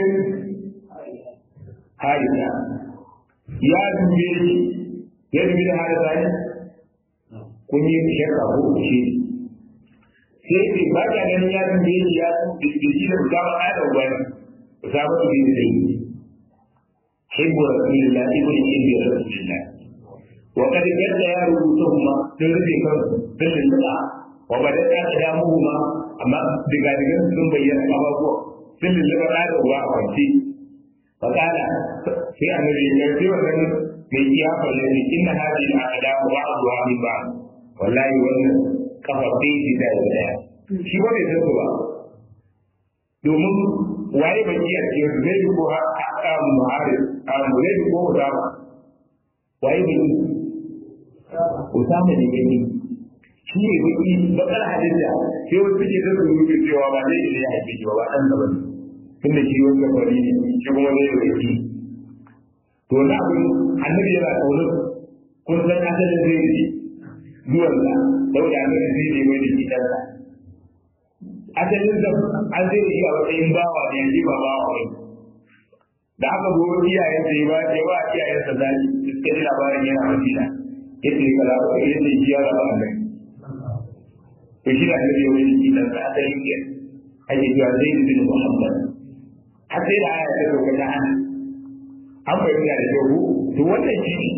harisa ya dube shi ya dubi da harisa ne kun yi shakka ko shi sai ce ba ka ganin ya dube shi ya dube shi da usama ɗaya da wani usama su bin zaidu حب رسول الله ابن حب رسول الله وقد جد يا رؤوسهما تربي كم تلل الساعة وبدأت أقدامهما أما دقائق sun bayyana abubuwa sun lullaba ɗa da uba a kwance fakala sai annabi ya sai wannan mai kiyafa ne inna hadhihi al-aqdam ba'dha min ba'd wallahi wannan kafa sai shi da daya shi ba bai san ba domin waye bai iya ce zai ko ha muharib a zai ko da waye bai Usama ne gani shi ne baki bakar hadisa sai wasu suke da su rubuce cewa ba zai iya haife shi ba ba dan da bane tunda shi wanda fari ne shi kuma zai yi baki to na abin annabi yana kaunar kun san asalin zai yi zuwan sa saboda annabi zai ne mai da shi kansa asalin sa an zai yi a matsayin bawa ne yanzu ba bawa ne da aka zo iyayen sa ya ba ya ba iyayen sa zaki suka ji labarin yana madina yace kala ko yace shi ya raba annabi to shi da annabi wani shi dan sa asalin ke ake cewa zai bin muhammad har sai da aya ta dauka ta hana an bayyana da kyau to wannan shi ne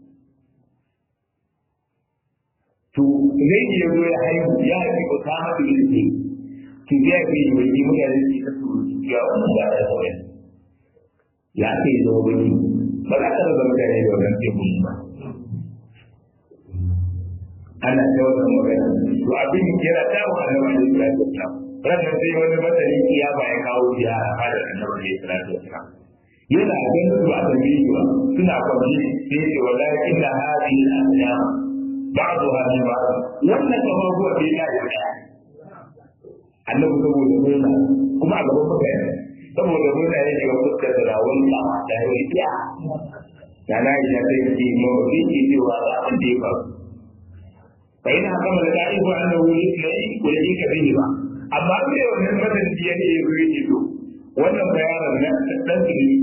to zai iya zo ya haihu ya haifi ko ta mata yin ce to ya fi yi wani mutane su ta su ya wannan ba da sauran ya ce ya zama wani ba za ka rasa mutane da wannan tekun ba ana ta wannan magana to abin yana ta wa annabi alaihi salatu wasalam ranar sai wani masani kiyama ya kawo ziyara a da annabi alaihi salatu wasalam yana ganin su a tambayi ba suna kwanci sai ce wallahi inna hadhihi al-ayyam ba'daha min ba'd wannan kamar ko bai ya yi daya annabi saboda murna kuma a gaban mutane saboda murna ya shiga fuskar da rawun ba da ya yi iya da na yi sai ce mawafi ke cewa ga abin da ya faru fa ina kama da da'ifu annahu yusna'i wa yake bihi ba amma sai wannan madanci ya ne ya zo yake to wannan bayanan na dan su ne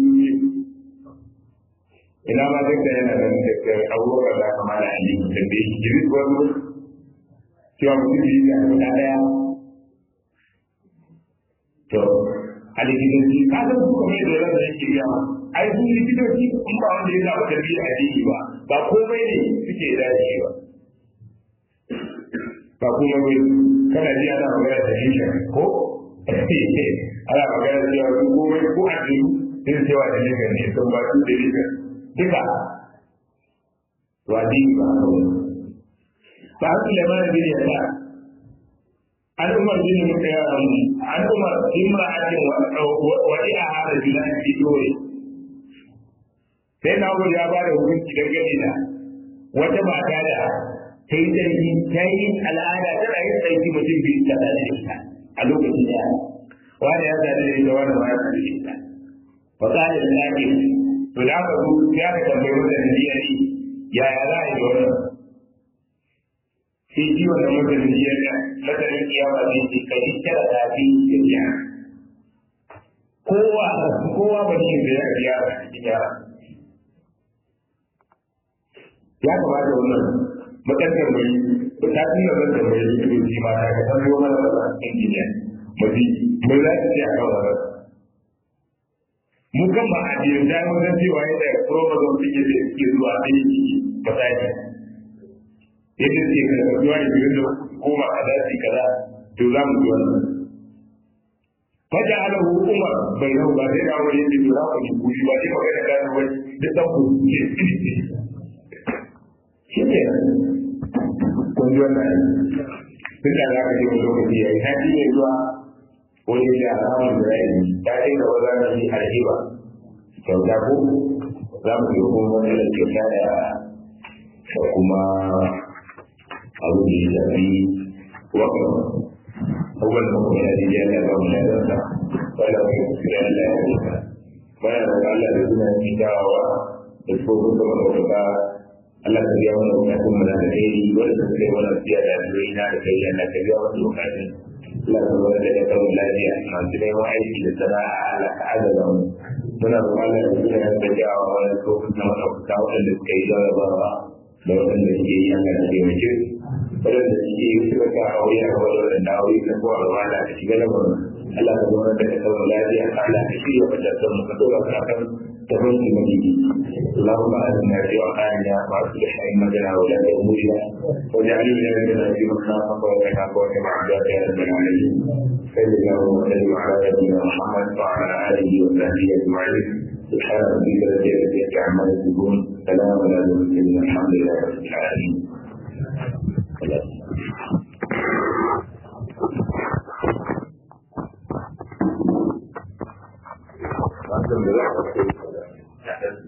ina ma duk da yana nan da abubakar da kama da ali da bai shi jiri wani cewa mutum yi da na daya to alikitanci ka san su kamar da rasa yake biya ma ai su likitoci in ba wanda ya zaɓa tafiya a jiki ba ba komai ne suke dace ba ba kuma bai kana ji ana magana da shi ko ana magana cewa su komai ko a jiki sun cewa da ne ne sun ba su da ne duka wadi ba kawai ba su da mana bin yasa an umar bin an umar bin ma'ajin wadi a hada bilan fi dore sai na ya ba da hukunci dangane da wata mata da ta yi sarki ta yi al'ada tana yin sarki mutum biyu ta da ita a lokacin da wani ya zaɗi da ita wani ma ya zaɗi da ita fa ƙalin lafi to da aka zo ya ka tambayi wannan jiya ne yaya za a yi da wannan sai ji wannan masanin jiya da masanin kiyama zai ce ka ji tara tafi da biya kowa kowa ba shi da ya biya a cikin yara ya kamata wannan mutan tambayi ta tuna zan tambayi likitoci ma ta ka san mana da injiniya mafi mai za ta ce a kan wannan mu kan ba a jirin da wajen cewa yadda chromosome suke da suke zuwa sai yi misali yadda suke karkatuwa da biyu da goma a daji kaza to za mu ji wannan faja ala umar bai nau ba sai da wani yadda to za ku ji kuri ba sai magana gano wani duk dan ku shi ne kun ji wannan tun da za ka ji wani lokaci ya yi haji ne zuwa wani da alamun da ya yi ta yi da wani zama yi alhiba kyauta ko za mu yi kuma wani da kyauta da kuma abu da ya shafi wakil abubuwan da kuma ya jiya da ba mu da zanta wanda mai kuskure Allah ya rufa bayan da Allah da suna yi dawowa da tsofin da maɗaukaka Allah ka biya mana bukatun mu da alheri wanda suka yi mana siya da addu'o'i na da kai Allah ka biya mana bukatun Allah ka zama da kawo lafiya masu neman aiki da sana'a Allah ka azaba mu muna roƙon Allah da suna yin gajawa wani tsofin da maɗaukaka waɗanda suka yi jarabawa da waɗanda suke yi an gana taimake waɗanda suke yi suka ka aure a kawai da waɗanda aure ka ko a ruwa da ka shiga lamarin Allah ka zama da kawo lafiya Allah ka shirya wajen mu ka dora ka kan tabbacin mai اللهم آتنا في أوطاننا وأصلح أئمتنا ولاة أمورنا واجعل ولايتنا في من خافك واتقاك واتبع عبادك يا رب العالمين صل اللهم وسلم على نبينا محمد وعلى آله وصحبه أجمعين سبحان ربك رب العزة عما يصفون سلام على المرسلين الحمد لله رب العالمين Thank you.